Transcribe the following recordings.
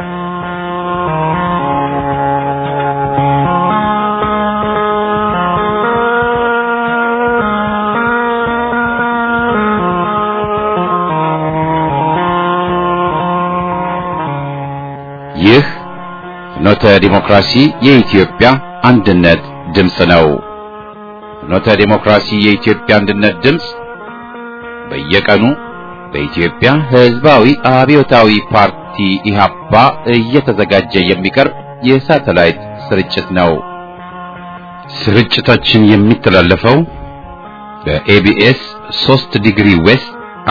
ይህ ፍኖተ ዲሞክራሲ የኢትዮጵያ አንድነት ድምፅ ነው። ፍኖተ ዲሞክራሲ የኢትዮጵያ አንድነት ድምፅ በየቀኑ በኢትዮጵያ ሕዝባዊ አብዮታዊ ፓርቲ ኢህአፓ እየተዘጋጀ የሚቀርብ የሳተላይት ስርጭት ነው። ስርጭታችን የሚተላለፈው በኤቢኤስ 3 ዲግሪ ዌስት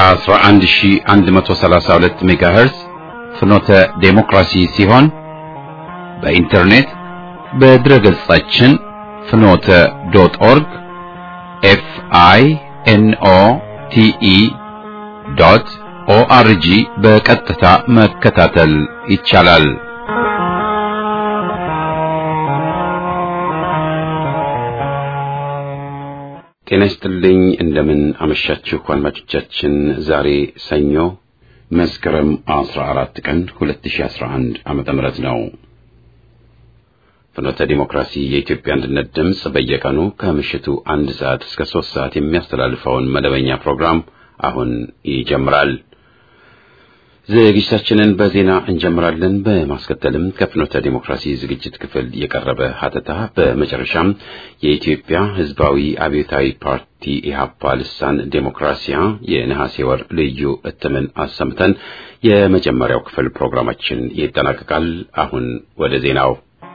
11132 ሜጋሄርዝ ፍኖተ ዴሞክራሲ ሲሆን በኢንተርኔት በድረ ገጻችን ፍኖተ ዶት ኦርግ ኤፍ አይ ኤን ኦ ቲ ኢ ዶት ኦአርጂ በቀጥታ መከታተል ይቻላል። ጤና ይስጥልኝ። እንደምን አመሻችሁ አድማጮቻችን። ዛሬ ሰኞ መስከረም 14 ቀን 2011 ዓመተ ምህረት ነው። ፍኖተ ዲሞክራሲ የኢትዮጵያ አንድነት ድምፅ በየቀኑ ከምሽቱ አንድ ሰዓት እስከ ሶስት ሰዓት የሚያስተላልፈውን መደበኛ ፕሮግራም አሁን ይጀምራል። ዝግጅታችንን በዜና እንጀምራለን። በማስከተልም ከፍኖተ ዲሞክራሲ ዝግጅት ክፍል የቀረበ ሀተታ፣ በመጨረሻም የኢትዮጵያ ሕዝባዊ አብዮታዊ ፓርቲ ኢህአፓ ልሳን ዴሞክራሲያ የነሐሴ ወር ልዩ እትምን አሰምተን የመጀመሪያው ክፍል ፕሮግራማችን ይጠናቀቃል። አሁን ወደ ዜናው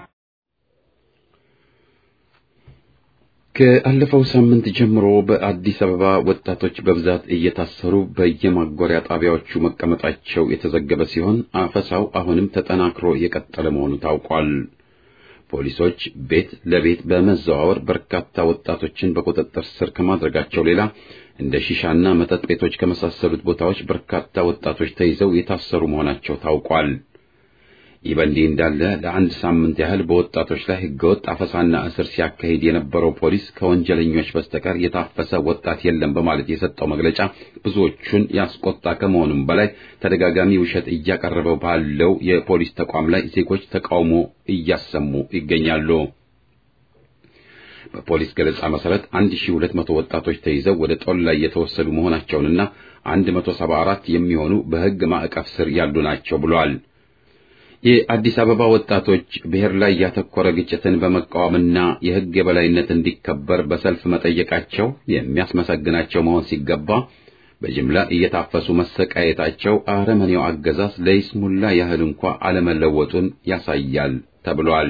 ከአለፈው ሳምንት ጀምሮ በአዲስ አበባ ወጣቶች በብዛት እየታሰሩ በየማጎሪያ ጣቢያዎቹ መቀመጣቸው የተዘገበ ሲሆን አፈሳው አሁንም ተጠናክሮ የቀጠለ መሆኑ ታውቋል። ፖሊሶች ቤት ለቤት በመዘዋወር በርካታ ወጣቶችን በቁጥጥር ስር ከማድረጋቸው ሌላ እንደ ሺሻና መጠጥ ቤቶች ከመሳሰሉት ቦታዎች በርካታ ወጣቶች ተይዘው የታሰሩ መሆናቸው ታውቋል። ይህ በእንዲህ እንዳለ ለአንድ ሳምንት ያህል በወጣቶች ላይ ህገወጥ አፈሳና እስር ሲያካሂድ የነበረው ፖሊስ ከወንጀለኞች በስተቀር የታፈሰ ወጣት የለም በማለት የሰጠው መግለጫ ብዙዎቹን ያስቆጣ ከመሆኑም በላይ ተደጋጋሚ ውሸት እያቀረበው ባለው የፖሊስ ተቋም ላይ ዜጎች ተቃውሞ እያሰሙ ይገኛሉ። በፖሊስ ገለጻ መሰረት 1200 ወጣቶች ተይዘው ወደ ጦር ላይ የተወሰዱ መሆናቸውንና 174 የሚሆኑ በህግ ማዕቀፍ ስር ያሉ ናቸው ብሏል። የአዲስ አበባ ወጣቶች ብሔር ላይ ያተኮረ ግጭትን በመቃወምና የህግ የበላይነት እንዲከበር በሰልፍ መጠየቃቸው የሚያስመሰግናቸው መሆን ሲገባ በጅምላ እየታፈሱ መሰቃየታቸው አረመኔው አገዛዝ ለይስሙላ ያህል እንኳ አለመለወጡን ያሳያል ተብሏል።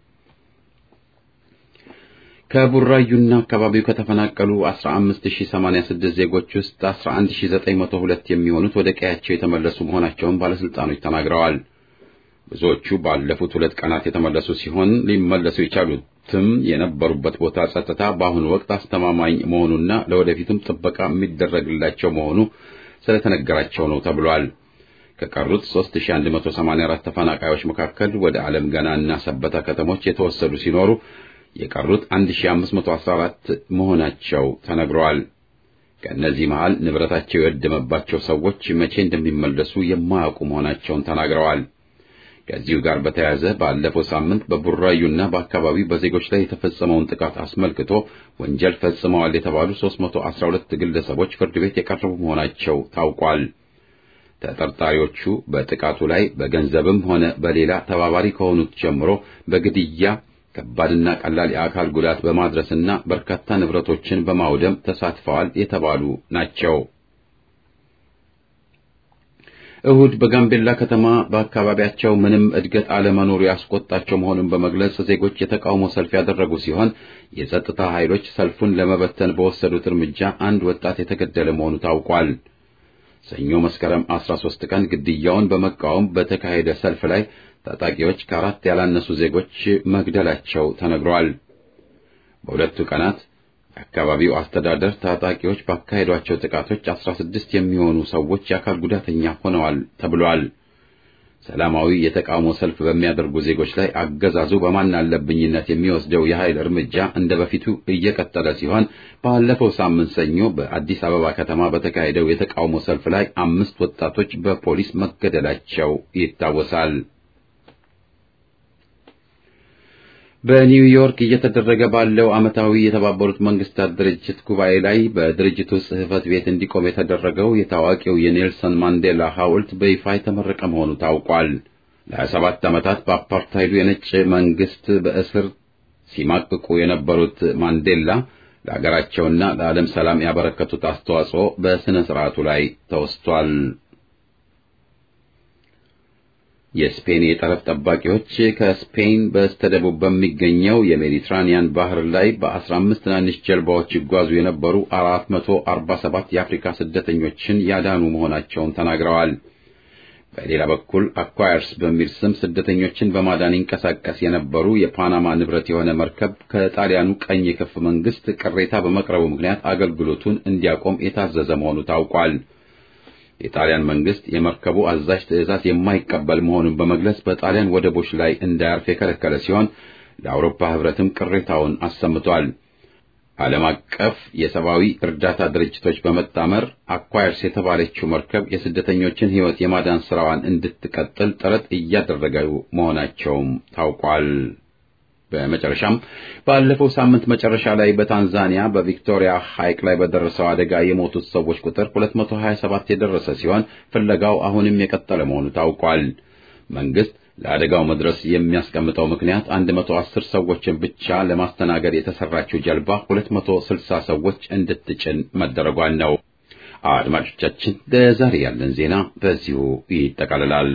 ከቡራዩና አካባቢው ከተፈናቀሉ 15086 ዜጎች ውስጥ 11902 የሚሆኑት ወደ ቀያቸው የተመለሱ መሆናቸውን ባለስልጣኖች ተናግረዋል። ብዙዎቹ ባለፉት ሁለት ቀናት የተመለሱ ሲሆን ሊመለሱ የቻሉትም የነበሩበት ቦታ ጸጥታ በአሁኑ ወቅት አስተማማኝ መሆኑና ለወደፊቱም ጥበቃ የሚደረግላቸው መሆኑ ስለተነገራቸው ነው ተብሏል። ከቀሩት 3184 ተፈናቃዮች መካከል ወደ ዓለም ገና እና ሰበታ ከተሞች የተወሰዱ ሲኖሩ የቀሩት 1514 መሆናቸው ተነግረዋል። ከእነዚህ መሃል ንብረታቸው የወደመባቸው ሰዎች መቼ እንደሚመለሱ የማያውቁ መሆናቸውን ተናግረዋል። ከዚሁ ጋር በተያያዘ ባለፈው ሳምንት በቡራዩና በአካባቢው በዜጎች ላይ የተፈጸመውን ጥቃት አስመልክቶ ወንጀል ፈጽመዋል የተባሉ 312 ግለሰቦች ፍርድ ቤት የቀረቡ መሆናቸው ታውቋል። ተጠርጣሪዎቹ በጥቃቱ ላይ በገንዘብም ሆነ በሌላ ተባባሪ ከሆኑት ጀምሮ በግድያ ከባድና ቀላል የአካል ጉዳት በማድረስና በርካታ ንብረቶችን በማውደም ተሳትፈዋል የተባሉ ናቸው። እሁድ በጋምቤላ ከተማ በአካባቢያቸው ምንም እድገት አለመኖሩ ያስቆጣቸው መሆኑን በመግለጽ ዜጎች የተቃውሞ ሰልፍ ያደረጉ ሲሆን የጸጥታ ኃይሎች ሰልፉን ለመበተን በወሰዱት እርምጃ አንድ ወጣት የተገደለ መሆኑ ታውቋል። ሰኞ መስከረም 13 ቀን ግድያውን በመቃወም በተካሄደ ሰልፍ ላይ ታጣቂዎች ከአራት ያላነሱ ዜጎች መግደላቸው ተነግሯል። በሁለቱ ቀናት የአካባቢው አስተዳደር ታጣቂዎች ባካሄዷቸው ጥቃቶች 16 የሚሆኑ ሰዎች የአካል ጉዳተኛ ሆነዋል ተብሏል። ሰላማዊ የተቃውሞ ሰልፍ በሚያደርጉ ዜጎች ላይ አገዛዙ በማን አለብኝነት የሚወስደው የኃይል እርምጃ እንደ በፊቱ እየቀጠለ ሲሆን ባለፈው ሳምንት ሰኞ በአዲስ አበባ ከተማ በተካሄደው የተቃውሞ ሰልፍ ላይ አምስት ወጣቶች በፖሊስ መገደላቸው ይታወሳል። በኒውዮርክ እየተደረገ ባለው ዓመታዊ የተባበሩት መንግስታት ድርጅት ጉባኤ ላይ በድርጅቱ ጽሕፈት ቤት እንዲቆም የተደረገው የታዋቂው የኔልሰን ማንዴላ ሐውልት በይፋ የተመረቀ መሆኑ ታውቋል። ለ27 ዓመታት በአፓርታይዱ የነጭ መንግስት በእስር ሲማቅቁ የነበሩት ማንዴላ ለአገራቸውና ለዓለም ሰላም ያበረከቱት አስተዋጽኦ በሥነ ሥርዓቱ ላይ ተወስቷል። የስፔን የጠረፍ ጠባቂዎች ከስፔን በስተደቡብ በሚገኘው የሜዲትራኒያን ባህር ላይ በ15 ትናንሽ ጀልባዎች ይጓዙ የነበሩ 447 የአፍሪካ ስደተኞችን ያዳኑ መሆናቸውን ተናግረዋል። በሌላ በኩል አኳየርስ በሚል ስም ስደተኞችን በማዳን ይንቀሳቀስ የነበሩ የፓናማ ንብረት የሆነ መርከብ ከጣሊያኑ ቀኝ ክንፍ መንግስት ቅሬታ በመቅረቡ ምክንያት አገልግሎቱን እንዲያቆም የታዘዘ መሆኑ ታውቋል። የጣሊያን መንግስት የመርከቡ አዛዥ ትዕዛዝ የማይቀበል መሆኑን በመግለጽ በጣሊያን ወደቦች ላይ እንዳያርፍ የከለከለ ሲሆን ለአውሮፓ ሕብረትም ቅሬታውን አሰምቷል። ዓለም አቀፍ የሰብአዊ እርዳታ ድርጅቶች በመጣመር አኳየርስ የተባለችው መርከብ የስደተኞችን ሕይወት የማዳን ስራዋን እንድትቀጥል ጥረት እያደረገው መሆናቸውም ታውቋል። በመጨረሻም ባለፈው ሳምንት መጨረሻ ላይ በታንዛኒያ በቪክቶሪያ ሐይቅ ላይ በደረሰው አደጋ የሞቱት ሰዎች ቁጥር 227 የደረሰ ሲሆን ፍለጋው አሁንም የቀጠለ መሆኑ ታውቋል። መንግስት ለአደጋው መድረስ የሚያስቀምጠው ምክንያት 110 ሰዎችን ብቻ ለማስተናገድ የተሰራችው ጀልባ 260 ሰዎች እንድትጭን መደረጓን ነው። አድማጮቻችን፣ ለዛሬ ያለን ዜና በዚሁ ይጠቃልላል።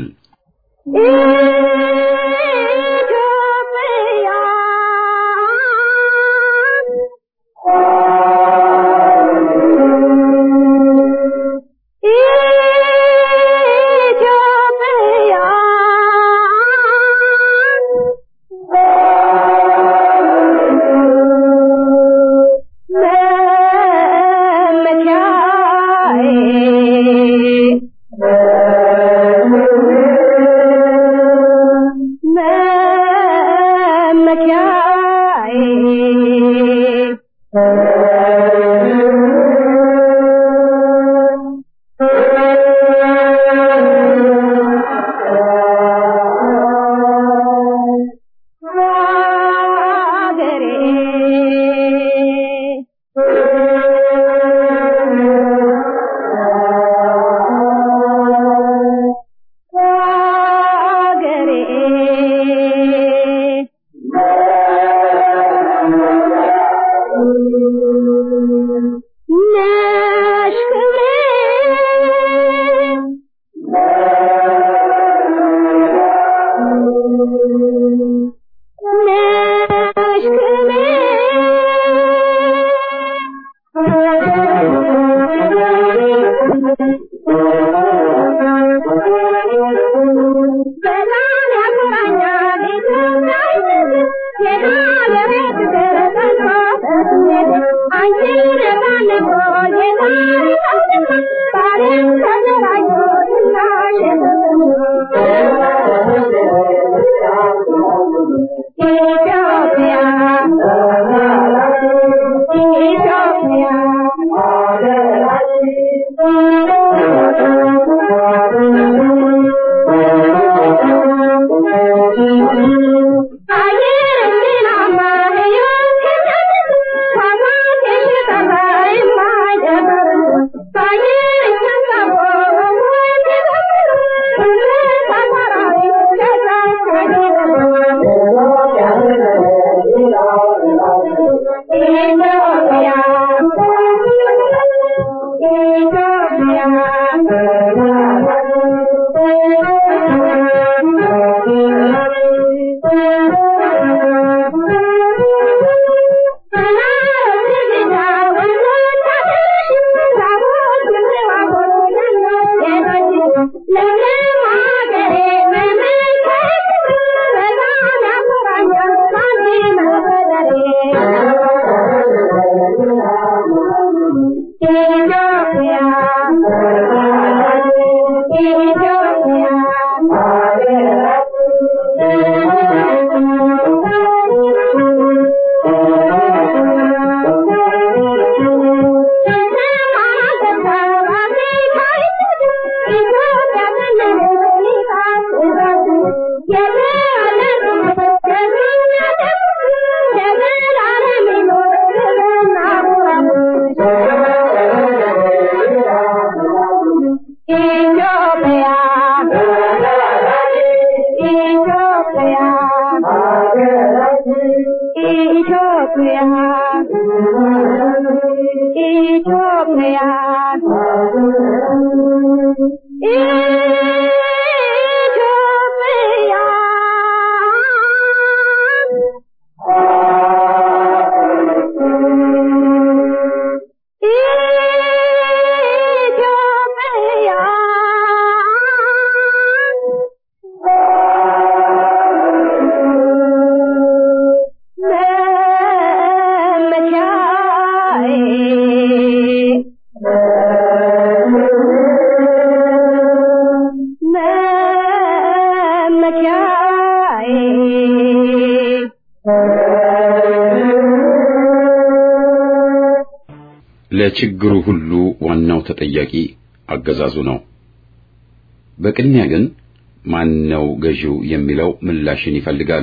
ለችግሩ ሁሉ ዋናው ተጠያቂ አገዛዙ ነው። በቅድሚያ ግን ማን ነው ገዢው የሚለው ምላሽን ይፈልጋል።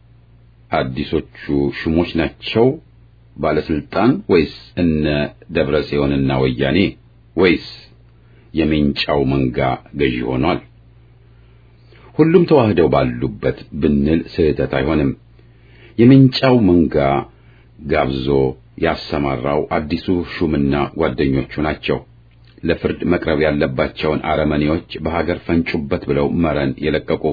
አዲሶቹ ሹሞች ናቸው ባለስልጣን ወይስ እነ ደብረ ጽዮንና ወያኔ ወይስ የሜንጫው መንጋ ገዢ ሆኗል? ሁሉም ተዋህደው ባሉበት ብንል ስህተት አይሆንም። የሜንጫው መንጋ ጋብዞ ያሰማራው አዲሱ ሹምና ጓደኞቹ ናቸው። ለፍርድ መቅረብ ያለባቸውን አረመኔዎች በሀገር ፈንጩበት ብለው መረን የለቀቁ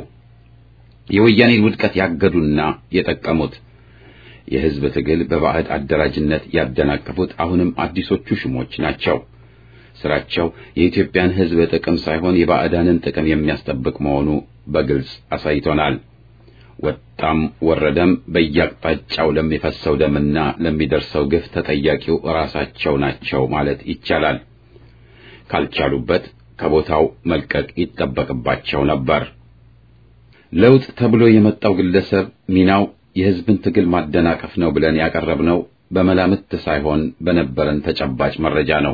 የወያኔን ውድቀት ያገዱና የጠቀሙት የሕዝብ ትግል በባዕድ አደራጅነት ያደናቀፉት አሁንም አዲሶቹ ሹሞች ናቸው። ስራቸው የኢትዮጵያን ሕዝብ ጥቅም ሳይሆን የባዕዳንን ጥቅም የሚያስጠብቅ መሆኑ በግልጽ አሳይቶናል። ወጣም ወረደም በየአቅጣጫው ለሚፈሰው ደምና ለሚደርሰው ግፍ ተጠያቂው ራሳቸው ናቸው ማለት ይቻላል። ካልቻሉበት ከቦታው መልቀቅ ይጠበቅባቸው ነበር። ለውጥ ተብሎ የመጣው ግለሰብ ሚናው የሕዝብን ትግል ማደናቀፍ ነው ብለን ያቀረብነው በመላምት ሳይሆን በነበረን ተጨባጭ መረጃ ነው።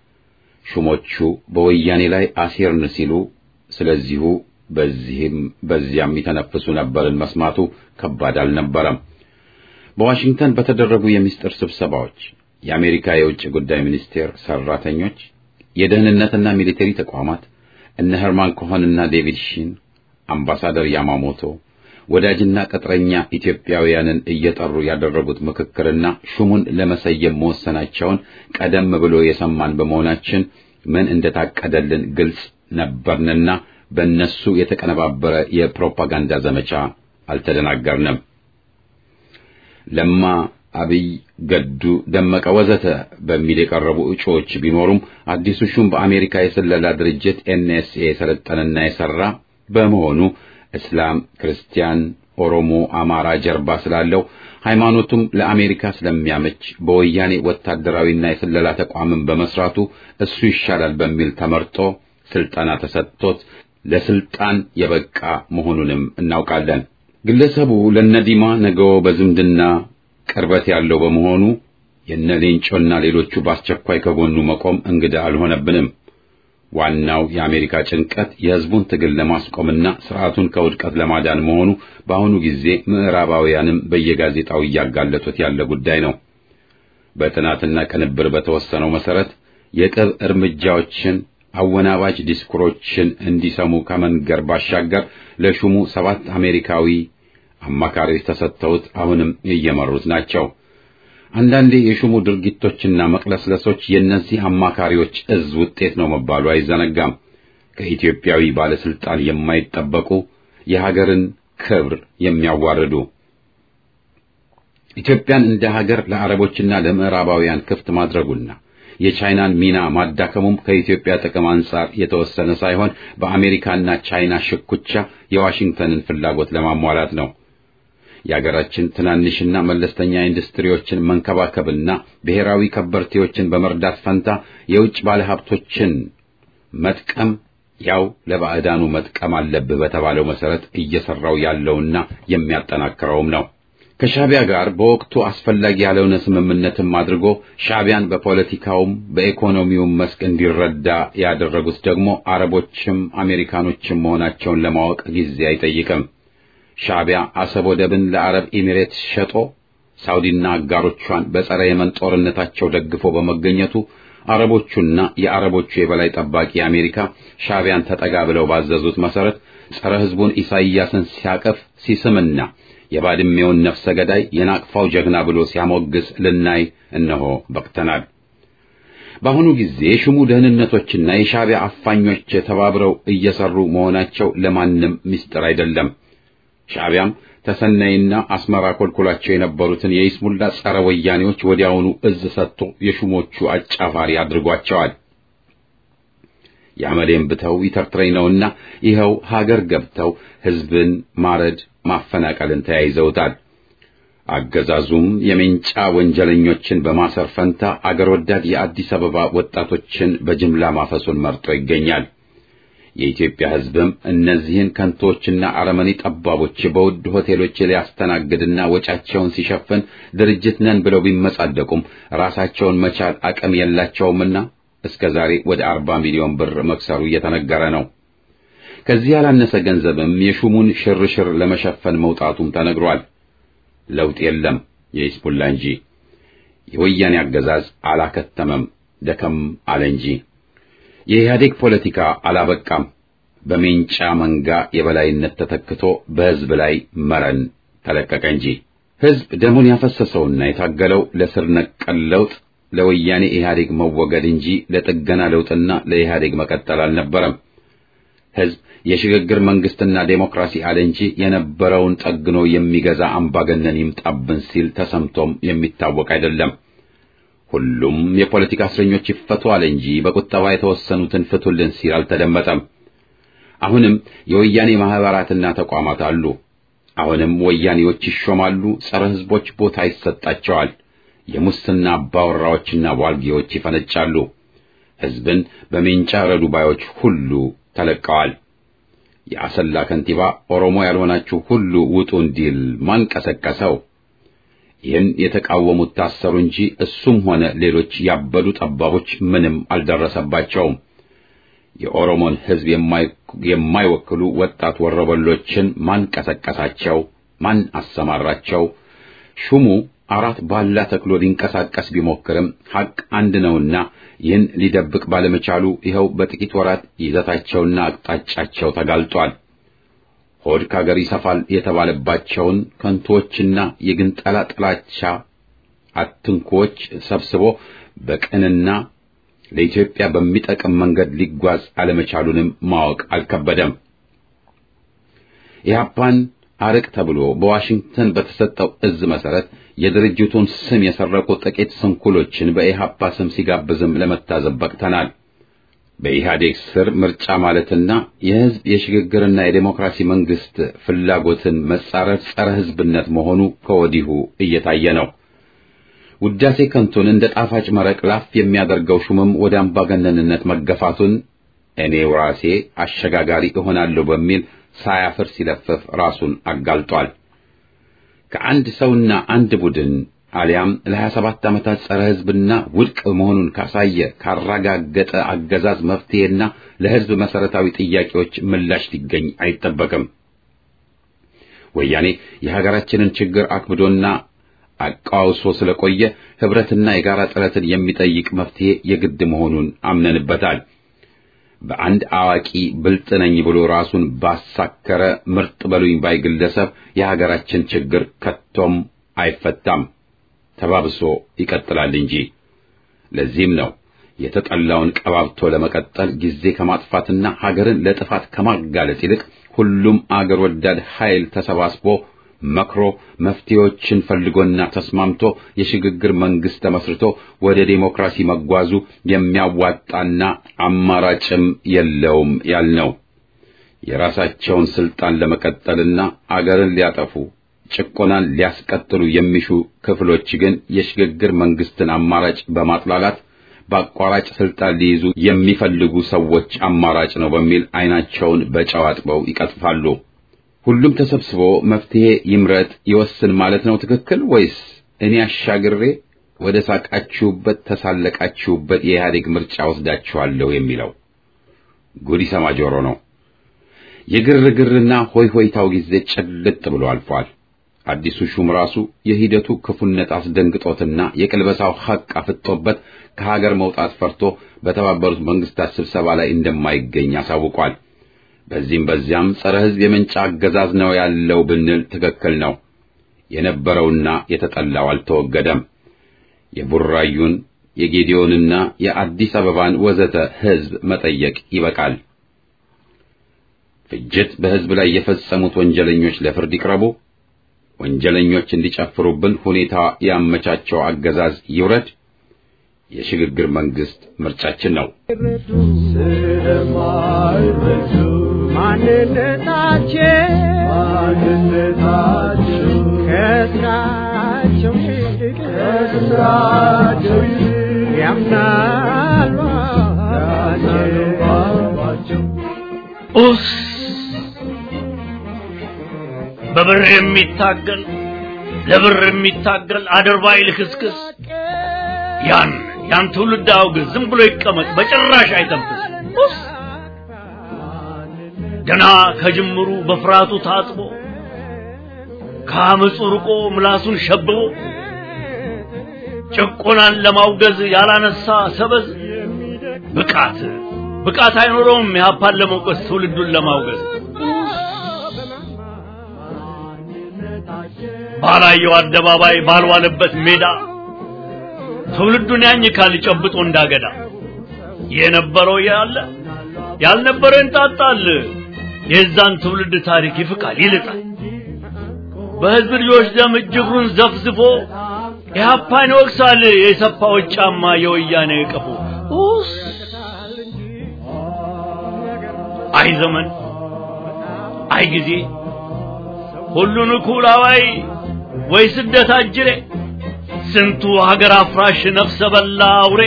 ሹሞቹ በወያኔ ላይ አሴርን ሲሉ ስለዚሁ በዚህም በዚያም የተነፍሱ ነበርን መስማቱ ከባድ አልነበረም። በዋሽንግተን በተደረጉ የሚስጥር ስብሰባዎች የአሜሪካ የውጭ ጉዳይ ሚኒስቴር ሰራተኞች፣ የደህንነትና ሚሊተሪ ተቋማት እነ ሄርማን ኮሆንና ዴቪድ ሺን፣ አምባሳደር ያማሞቶ ወዳጅና ቅጥረኛ ኢትዮጵያውያንን እየጠሩ ያደረጉት ምክክርና ሹሙን ለመሰየም መወሰናቸውን ቀደም ብሎ የሰማን በመሆናችን ምን እንደታቀደልን ግልጽ ነበርንና በእነሱ የተቀነባበረ የፕሮፓጋንዳ ዘመቻ አልተደናገርንም። ለማ፣ አብይ፣ ገዱ፣ ደመቀ ወዘተ በሚል የቀረቡ እጩዎች ቢኖሩም አዲሱ ሹም በአሜሪካ የስለላ ድርጅት ኤንኤስኤ የሰለጠነና የሰራ በመሆኑ እስላም፣ ክርስቲያን፣ ኦሮሞ፣ አማራ ጀርባ ስላለው ሃይማኖቱም ለአሜሪካ ስለሚያመች በወያኔ ወታደራዊና የስለላ ተቋምን በመስራቱ እሱ ይሻላል በሚል ተመርጦ ስልጠና ተሰጥቶት ለስልጣን የበቃ መሆኑንም እናውቃለን። ግለሰቡ ለነዲማ ነገው በዝምድና ቅርበት ያለው በመሆኑ የነ ሌንጮና ሌሎቹ በአስቸኳይ ከጎኑ መቆም እንግዳ አልሆነብንም። ዋናው የአሜሪካ ጭንቀት የሕዝቡን ትግል ለማስቆምና ስርዓቱን ከውድቀት ለማዳን መሆኑ በአሁኑ ጊዜ ምዕራባውያንም በየጋዜጣው እያጋለጡት ያለ ጉዳይ ነው። በጥናትና ቅንብር በተወሰነው መሰረት የቅብ እርምጃዎችን አወናባጅ ዲስኩሮችን እንዲሰሙ ከመንገር ባሻገር ለሹሙ ሰባት አሜሪካዊ አማካሪዎች ተሰጥተውት አሁንም እየመሩት ናቸው። አንዳንዴ የሹሙ ድርጊቶችና መቅለስለሶች የእነዚህ አማካሪዎች እዝ ውጤት ነው መባሉ አይዘነጋም። ከኢትዮጵያዊ ባለስልጣን የማይጠበቁ የሀገርን ክብር የሚያዋርዱ ኢትዮጵያን እንደ ሀገር ለአረቦችና ለምዕራባውያን ክፍት ማድረጉና የቻይናን ሚና ማዳከሙም ከኢትዮጵያ ጥቅም አንጻር የተወሰነ ሳይሆን በአሜሪካና ቻይና ሽኩቻ የዋሽንግተንን ፍላጎት ለማሟላት ነው። የአገራችን ትናንሽና መለስተኛ ኢንዱስትሪዎችን መንከባከብና ብሔራዊ ከበርቴዎችን በመርዳት ፈንታ የውጭ ባለሀብቶችን መጥቀም ያው ለባዕዳኑ መጥቀም አለብህ በተባለው መሰረት እየሰራው ያለውና የሚያጠናክረውም ነው። ከሻቢያ ጋር በወቅቱ አስፈላጊ ያለውን ስምምነትም አድርጎ ሻቢያን በፖለቲካውም በኢኮኖሚውም መስክ እንዲረዳ ያደረጉት ደግሞ አረቦችም አሜሪካኖችም መሆናቸውን ለማወቅ ጊዜ አይጠይቅም። ሻቢያ አሰብ ወደብን ለአረብ ኤሚሬትስ ሸጦ ሳውዲና አጋሮቿን በጸረ የመን ጦርነታቸው ደግፎ በመገኘቱ አረቦቹና የአረቦቹ የበላይ ጠባቂ አሜሪካ ሻቢያን ተጠጋ ብለው ባዘዙት መሰረት ጸረ ሕዝቡን ኢሳይያስን ሲያቀፍ ሲስምና የባድሜውን ነፍሰ ገዳይ የናቅፋው ጀግና ብሎ ሲያሞግስ ልናይ እነሆ በቅተናል። በአሁኑ ጊዜ ሹሙ ደህንነቶችና የሻዕቢያ አፋኞች ተባብረው እየሰሩ መሆናቸው ለማንም ምስጢር አይደለም። ሻዕቢያም ተሰናይና አስመራ ኮልኮላቸው የነበሩትን የይስሙላ ጸረ ወያኔዎች ወዲያውኑ እዝ ሰጥቶ የሹሞቹ አጫፋሪ አድርጓቸዋል። የአመሌን ብተው ይተርትረኝ ነውና ይኸው ሀገር ገብተው ሕዝብን ማረድ ማፈናቀልን ተያይዘውታል። አገዛዙም የሜንጫ ወንጀለኞችን በማሰር ፈንታ አገር ወዳድ የአዲስ አበባ ወጣቶችን በጅምላ ማፈሱን መርጦ ይገኛል። የኢትዮጵያ ሕዝብም እነዚህን ከንቶችና አረመኔ ጠባቦች በውድ ሆቴሎች ሊያስተናግድና ወጫቸውን ሲሸፍን ድርጅት ነን ብለው ቢመጻደቁም ራሳቸውን መቻል አቅም የላቸውምና እስከ ዛሬ ወደ አርባ ሚሊዮን ብር መክሰሩ እየተነገረ ነው። ከዚህ ያላነሰ ገንዘብም የሹሙን ሽርሽር ለመሸፈን መውጣቱም ተነግሯል። ለውጥ የለም የሂዝቡላ እንጂ የወያኔ አገዛዝ አላከተመም፣ ደከም አለ እንጂ የኢህአዴግ ፖለቲካ አላበቃም። በሜንጫ መንጋ የበላይነት ተተክቶ በሕዝብ ላይ መረን ተለቀቀ እንጂ ሕዝብ ደሙን ያፈሰሰውና የታገለው ለስር ነቀል ለውጥ ለወያኔ ኢህአዴግ መወገድ እንጂ ለጥገና ለውጥና ለኢህአዴግ መቀጠል አልነበረም። ሕዝብ የሽግግር መንግስትና ዴሞክራሲ አለ እንጂ የነበረውን ጠግኖ የሚገዛ አምባገነን ይምጣብን ሲል ተሰምቶም የሚታወቅ አይደለም። ሁሉም የፖለቲካ እስረኞች ይፈቱ አለ እንጂ በቁጠባ የተወሰኑትን ፍቱልን ሲል አልተደመጠም። አሁንም የወያኔ ማህበራትና ተቋማት አሉ። አሁንም ወያኔዎች ይሾማሉ፣ ጸረ ሕዝቦች ቦታ ይሰጣቸዋል። የሙስና አባወራዎችና ዋልጌዎች ይፈነጫሉ። ሕዝብን በሜንጫ ረዱ ባዮች ሁሉ ተለቀዋል። የአሰላ ከንቲባ ኦሮሞ ያልሆናችሁ ሁሉ ውጡ እንዲል ማን ቀሰቀሰው? ይህን የተቃወሙት ታሰሩ እንጂ እሱም ሆነ ሌሎች ያበዱ ጠባቦች ምንም አልደረሰባቸውም። የኦሮሞን ሕዝብ የማይወክሉ ወጣት ወረበሎችን ማን ቀሰቀሳቸው? ማን አሰማራቸው? ሹሙ አራት ባላ ተክሎ ሊንቀሳቀስ ቢሞክርም ሐቅ አንድ ነውና ይህን ሊደብቅ ባለመቻሉ ይኸው በጥቂት ወራት ይዘታቸውና አቅጣጫቸው ተጋልጧል። ሆድ ካገር ይሰፋል የተባለባቸውን ከንቶችና የግንጠላ ጥላቻ አትንኮች ሰብስቦ በቅንና ለኢትዮጵያ በሚጠቅም መንገድ ሊጓዝ አለመቻሉንም ማወቅ አልከበደም። ኢህአፓን አርቅ ተብሎ በዋሽንግተን በተሰጠው እዝ መሰረት የድርጅቱን ስም የሰረቁ ጥቂት ስንኩሎችን በኢህአፓ ስም ሲጋብዝም ለመታዘብ በቅተናል። በኢህአዴግ ስር ምርጫ ማለትና የህዝብ የሽግግርና የዴሞክራሲ መንግስት ፍላጎትን መጻረር ጸረ ህዝብነት መሆኑ ከወዲሁ እየታየ ነው። ውዳሴ ከንቱን እንደ ጣፋጭ መረቅ ላፍ የሚያደርገው ሹምም ወደ አምባገነንነት መገፋቱን እኔው ራሴ አሸጋጋሪ እሆናለሁ በሚል ሳያፍር ሲለፍፍ ራሱን አጋልጧል። ከአንድ ሰውና አንድ ቡድን አሊያም ለሀያ ሰባት ዓመታት ጸረ ህዝብና ውድቅ መሆኑን ካሳየ ካረጋገጠ አገዛዝ መፍትሄና ለህዝብ መሰረታዊ ጥያቄዎች ምላሽ ሊገኝ አይጠበቅም። ወያኔ የሀገራችንን ችግር አክብዶና አቃውሶ ስለቆየ ህብረትና የጋራ ጥረትን የሚጠይቅ መፍትሄ የግድ መሆኑን አምነንበታል። በአንድ አዋቂ ብልጥ ነኝ ብሎ ራሱን ባሳከረ ምርጥ በሉኝ ባይ ግለሰብ የሀገራችን ችግር ከቶም አይፈታም፣ ተባብሶ ይቀጥላል እንጂ። ለዚህም ነው የተጠላውን ቀባብቶ ለመቀጠል ጊዜ ከማጥፋትና ሀገርን ለጥፋት ከማጋለጥ ይልቅ ሁሉም አገር ወዳድ ኃይል ተሰባስቦ መክሮ መፍትሄዎችን ፈልጎና ተስማምቶ የሽግግር መንግስት ተመስርቶ ወደ ዴሞክራሲ መጓዙ የሚያዋጣና አማራጭም የለውም ያልነው። የራሳቸውን ስልጣን ለመቀጠልና አገርን ሊያጠፉ ጭቆናን ሊያስቀጥሉ የሚሹ ክፍሎች ግን የሽግግር መንግስትን አማራጭ በማጥላላት በአቋራጭ ስልጣን ሊይዙ የሚፈልጉ ሰዎች አማራጭ ነው በሚል አይናቸውን በጨው አጥበው ይቀጥፋሉ። ሁሉም ተሰብስቦ መፍትሄ ይምረጥ ይወስን ማለት ነው ትክክል ወይስ እኔ አሻግሬ ወደ ሳቃችሁበት ተሳለቃችሁበት የኢህአዴግ ምርጫ ወስዳችኋለሁ የሚለው? ጉድ ይሰማ ጆሮ ነው። የግርግርና ሆይ ሆይታው ጊዜ ጭልጥ ብሎ አልፏል። አዲሱ ሹም ራሱ የሂደቱ ክፉነት አስደንግጦትና የቅልበሳው ሐቅ አፍጦበት ከሀገር መውጣት ፈርቶ በተባበሩት መንግስታት ስብሰባ ላይ እንደማይገኝ አሳውቋል። በዚህም በዚያም ጸረ ሕዝብ የመንጫ አገዛዝ ነው ያለው ብንል ትክክል ነው። የነበረውና የተጠላው አልተወገደም። የቡራዩን የጌዲዮንና የአዲስ አበባን ወዘተ ሕዝብ መጠየቅ ይበቃል። ፍጅት በሕዝብ ላይ የፈጸሙት ወንጀለኞች ለፍርድ ይቅረቡ። ወንጀለኞች እንዲጨፍሩብን ሁኔታ ያመቻቸው አገዛዝ ይውረድ። የሽግግር መንግስት ምርጫችን ነው። ስለማይረዱ ማንነታቸው ማንነታቸው ከስራቸው ይልቅ ከስራቸው ይልቅ ያምናሉ አባቸው ኡስ በብር የሚታገል ለብር የሚታገል አድርባይ ልክስክስ ያን ያን ትውልድ አውግዝ። ዝም ብሎ ይቀመጥ፣ በጭራሽ አይተንፍስ። ኡስ ገና ከጅምሩ በፍርሃቱ ታጥቦ ከአመፁ ርቆ ምላሱን ሸብቦ ጭቆናን ለማውገዝ ያላነሳ ሰበዝ ብቃት ብቃት አይኖረውም የሀፓን ለመውቀስ ትውልዱን ለማውገዝ ባላየው አደባባይ ባልዋለበት ሜዳ ትውልዱን ያኝካል ጨብጦ እንዳገዳ የነበረው ያለ ያልነበረ እንጣጣል የዛን ትውልድ ታሪክ ይፍቃል ይልጣል በህዝብ ልጆች ደም እጅግሩን ዘፍዝፎ ኢህአፓን ይወቅሳል የሰፋዎች ጫማ የወያኔ ቀፎ ኡስ አይ ዘመን አይ ጊዜ ሁሉን እኩል አዋይ ወይ ስደት አጅሬ ስንቱ ሀገር አፍራሽ ነፍሰ በላ አውሬ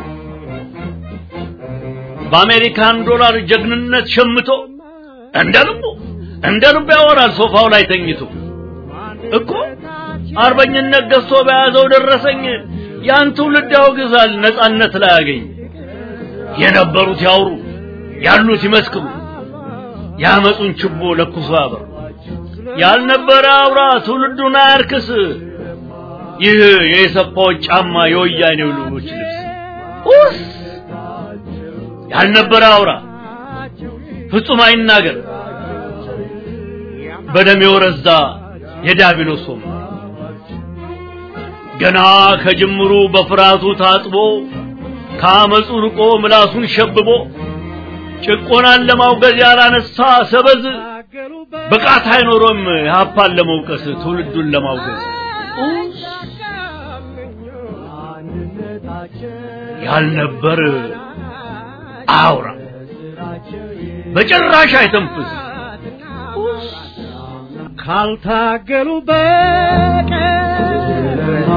በአሜሪካን ዶላር ጀግንነት ሸምቶ እንደ ልቡ እንደ ልቡ ያወራል ሶፋው ላይ ተኝቶ እኮ አርበኝነት ገዝቶ በያዘው ደረሰኝ ያን ትውልድ ያወግዛል ነጻነት ላይ ያገኝ የነበሩት ያውሩ ያሉት ይመስክሩ ያመጹን ችቦ ለኩሶ ያበሩ ያልነበረ አውራ ትውልዱን አያርክስ ይህ የሰፋዎች ጫማ የወያኔው ልጆች ልብስ ኡስ ያልነበረ አውራ ፍጹም አይናገር በደም የወረዛ የዲያብሎስ ወም ገና ከጅምሩ በፍርሃቱ ታጥቦ ከአመፁ ርቆ ምላሱን ሸብቦ ጭቆናን ለማውገዝ ያላነሳ ሰበዝ ብቃት አይኖሮም የሀፓን ለመውቀስ ትውልዱን ለማውገዝ ያልነበር አውራ በጭራሽ አይተንፍስ ካልታገሉ በቀር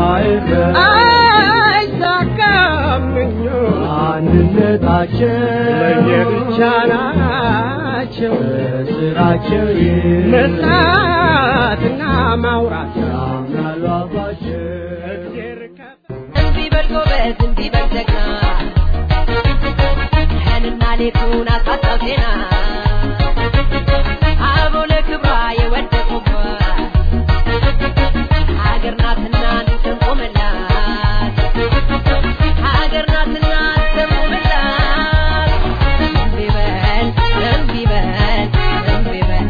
አይሳካም ምኞት አንድነታቸው ለየብቻ ናቸው ስራቸው መስራትና ማውራት ያምናሉ አባቸው እግዜር እንዲህ በል ጎበዝ እንዲህ በል ጀግና ቀንና ሌቱን አሳጣው ዜና አበው ለክብሯ የወደቁባት ሀገር ናትና እንቆምላት ሀገር ናትና እንቆምላት እምቢ በል እምቢ በል እምቢ በል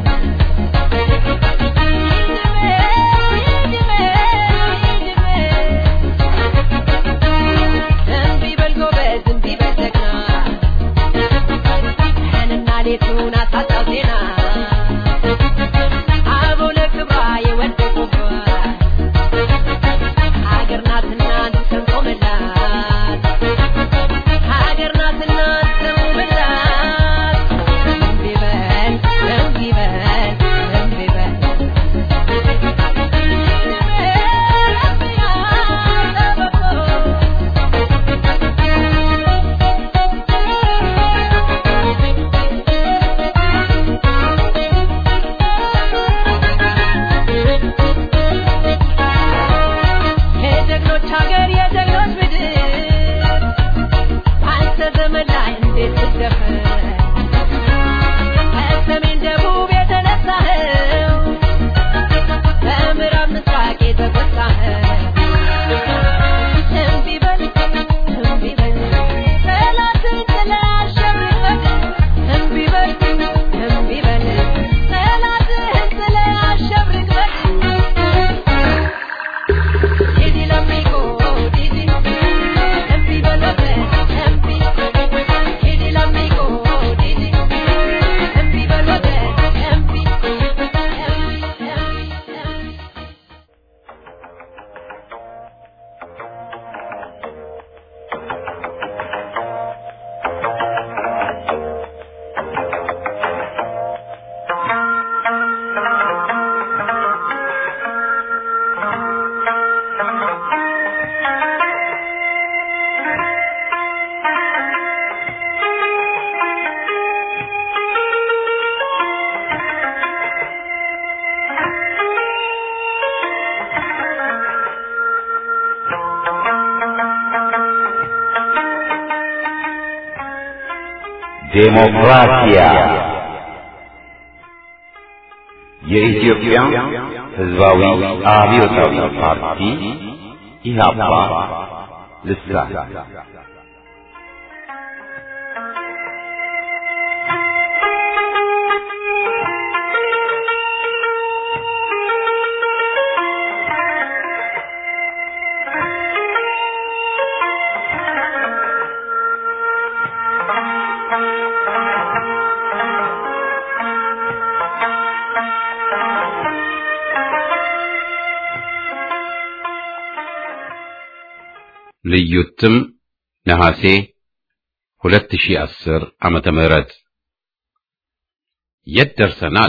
እምቢ በል ጎበዝ እምቢ በል ጀግና ቀንና ሌቱን አሳጣው ዜና ዴሞክራሲያ የኢትዮጵያ ሕዝባዊ አብዮታዊ ፓርቲ ኢህአፓ ልሳን ልዩ እትም ነሐሴ 2010 ዓመተ ምህረት የት ደርሰናል?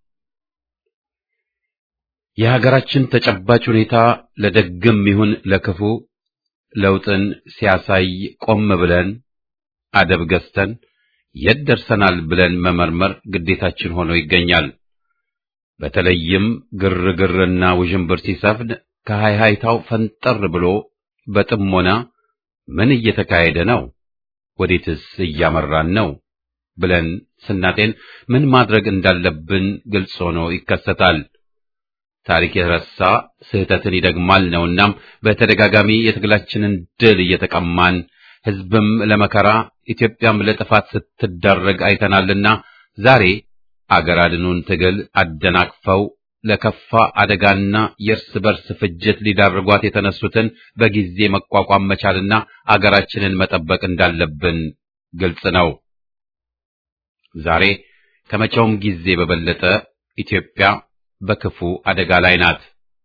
የሀገራችን ተጨባጭ ሁኔታ ለደግም ይሁን ለክፉ ለውጥን ሲያሳይ ቆም ብለን አደብ ገዝተን የት ደርሰናል ብለን መመርመር ግዴታችን ሆኖ ይገኛል። በተለይም ግርግርና ውዥንብር ሲሰፍን ከሃይሃይታው ፈንጠር ብሎ በጥሞና ምን እየተካሄደ ነው? ወዴትስ እያመራን ነው? ብለን ስናጤን ምን ማድረግ እንዳለብን ግልጽ ሆኖ ይከሰታል። ታሪክ የረሳ ስህተትን ይደግማል ነውናም በተደጋጋሚ የትግላችንን ድል እየተቀማን ሕዝብም ለመከራ ኢትዮጵያም ለጥፋት ስትዳረግ አይተናልና ዛሬ አገር አድኑን ትግል አደናቅፈው ለከፋ አደጋና የእርስ በርስ ፍጅት ሊዳርጓት የተነሱትን በጊዜ መቋቋም መቻልና አገራችንን መጠበቅ እንዳለብን ግልጽ ነው። ዛሬ ከመቼውም ጊዜ በበለጠ ኢትዮጵያ በክፉ አደጋ ላይ ናት።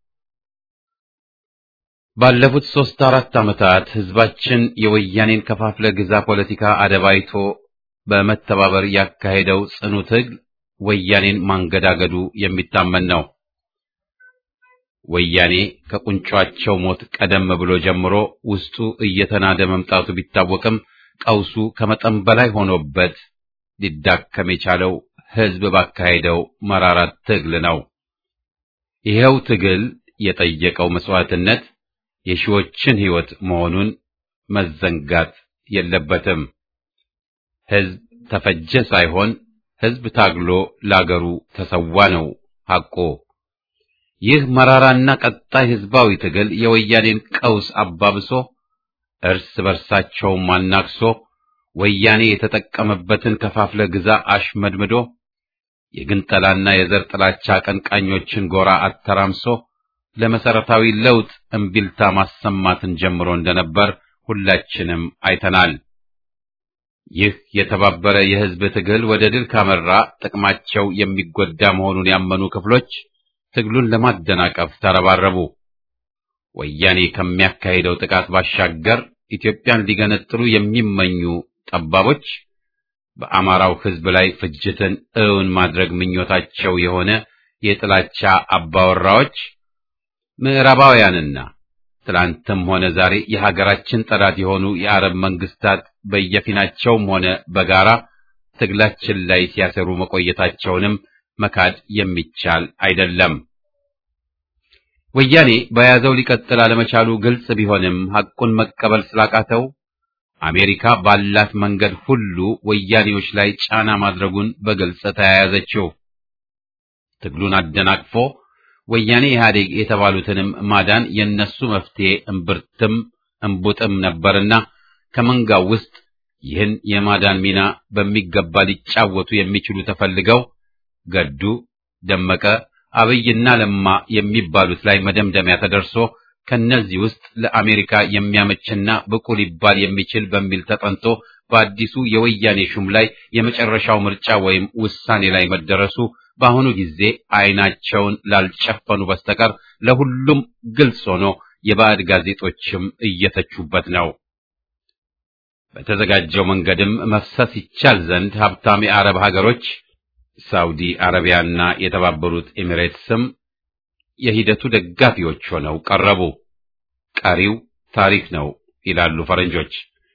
ባለፉት ሦስት አራት ዓመታት ሕዝባችን የወያኔን ከፋፍለ ግዛ ፖለቲካ አደባይቶ በመተባበር ያካሄደው ጽኑ ትግል ወያኔን ማንገዳገዱ የሚታመን ነው። ወያኔ ከቁንጯቸው ሞት ቀደም ብሎ ጀምሮ ውስጡ እየተናደ መምጣቱ ቢታወቅም ቀውሱ ከመጠን በላይ ሆኖበት ሊዳከም የቻለው ሕዝብ ባካሄደው መራራ ትግል ነው። ይኸው ትግል የጠየቀው መስዋዕትነት የሺዎችን ሕይወት መሆኑን መዘንጋት የለበትም። ሕዝብ ተፈጀ ሳይሆን ሕዝብ ታግሎ ላገሩ ተሰዋ ነው ሐቆ። ይህ መራራና ቀጣይ ሕዝባዊ ትግል የወያኔን ቀውስ አባብሶ እርስ በርሳቸውም አናክሶ ወያኔ የተጠቀመበትን ከፋፍለ ግዛ አሽመድምዶ የግንጠላና የዘር ጥላቻ አቀንቃኞችን ጎራ አተራምሶ ለመሰረታዊ ለውጥ እምቢልታ ማሰማትን ጀምሮ እንደነበር ሁላችንም አይተናል። ይህ የተባበረ የሕዝብ ትግል ወደ ድል ካመራ ጥቅማቸው የሚጎዳ መሆኑን ያመኑ ክፍሎች ትግሉን ለማደናቀፍ ተረባረቡ። ወያኔ ከሚያካሂደው ጥቃት ባሻገር ኢትዮጵያን ሊገነጥሉ የሚመኙ ጠባቦች በአማራው ሕዝብ ላይ ፍጅትን እውን ማድረግ ምኞታቸው የሆነ የጥላቻ አባወራዎች ምዕራባውያንና ትላንትም ሆነ ዛሬ የሀገራችን ጠላት የሆኑ የአረብ መንግስታት በየፊናቸውም ሆነ በጋራ ትግላችን ላይ ሲያሰሩ መቆየታቸውንም መካድ የሚቻል አይደለም። ወያኔ በያዘው ሊቀጥል አለመቻሉ ግልጽ ቢሆንም ሐቁን መቀበል ስላቃተው አሜሪካ ባላት መንገድ ሁሉ ወያኔዎች ላይ ጫና ማድረጉን በግልጽ ተያያዘችው። ትግሉን አደናቅፎ ወያኔ ኢህአዴግ የተባሉትንም ማዳን የነሱ መፍትሄ እምብርትም እምቡጥም ነበርና ከመንጋው ውስጥ ይህን የማዳን ሚና በሚገባ ሊጫወቱ የሚችሉ ተፈልገው ገዱ፣ ደመቀ፣ አብይና ለማ የሚባሉት ላይ መደምደሚያ ተደርሶ ከነዚህ ውስጥ ለአሜሪካ የሚያመችና ብቁ ሊባል የሚችል በሚል ተጠንቶ በአዲሱ የወያኔ ሹም ላይ የመጨረሻው ምርጫ ወይም ውሳኔ ላይ መደረሱ በአሁኑ ጊዜ አይናቸውን ላልጨፈኑ በስተቀር ለሁሉም ግልጽ ሆኖ የባዕድ ጋዜጦችም እየተቹበት ነው። በተዘጋጀው መንገድም መፍሰስ ይቻል ዘንድ ሀብታም የአረብ ሀገሮች ሳውዲ አረቢያና የተባበሩት ኤሚሬትስም የሂደቱ ደጋፊዎች ሆነው ቀረቡ። ቀሪው ታሪክ ነው ይላሉ ፈረንጆች።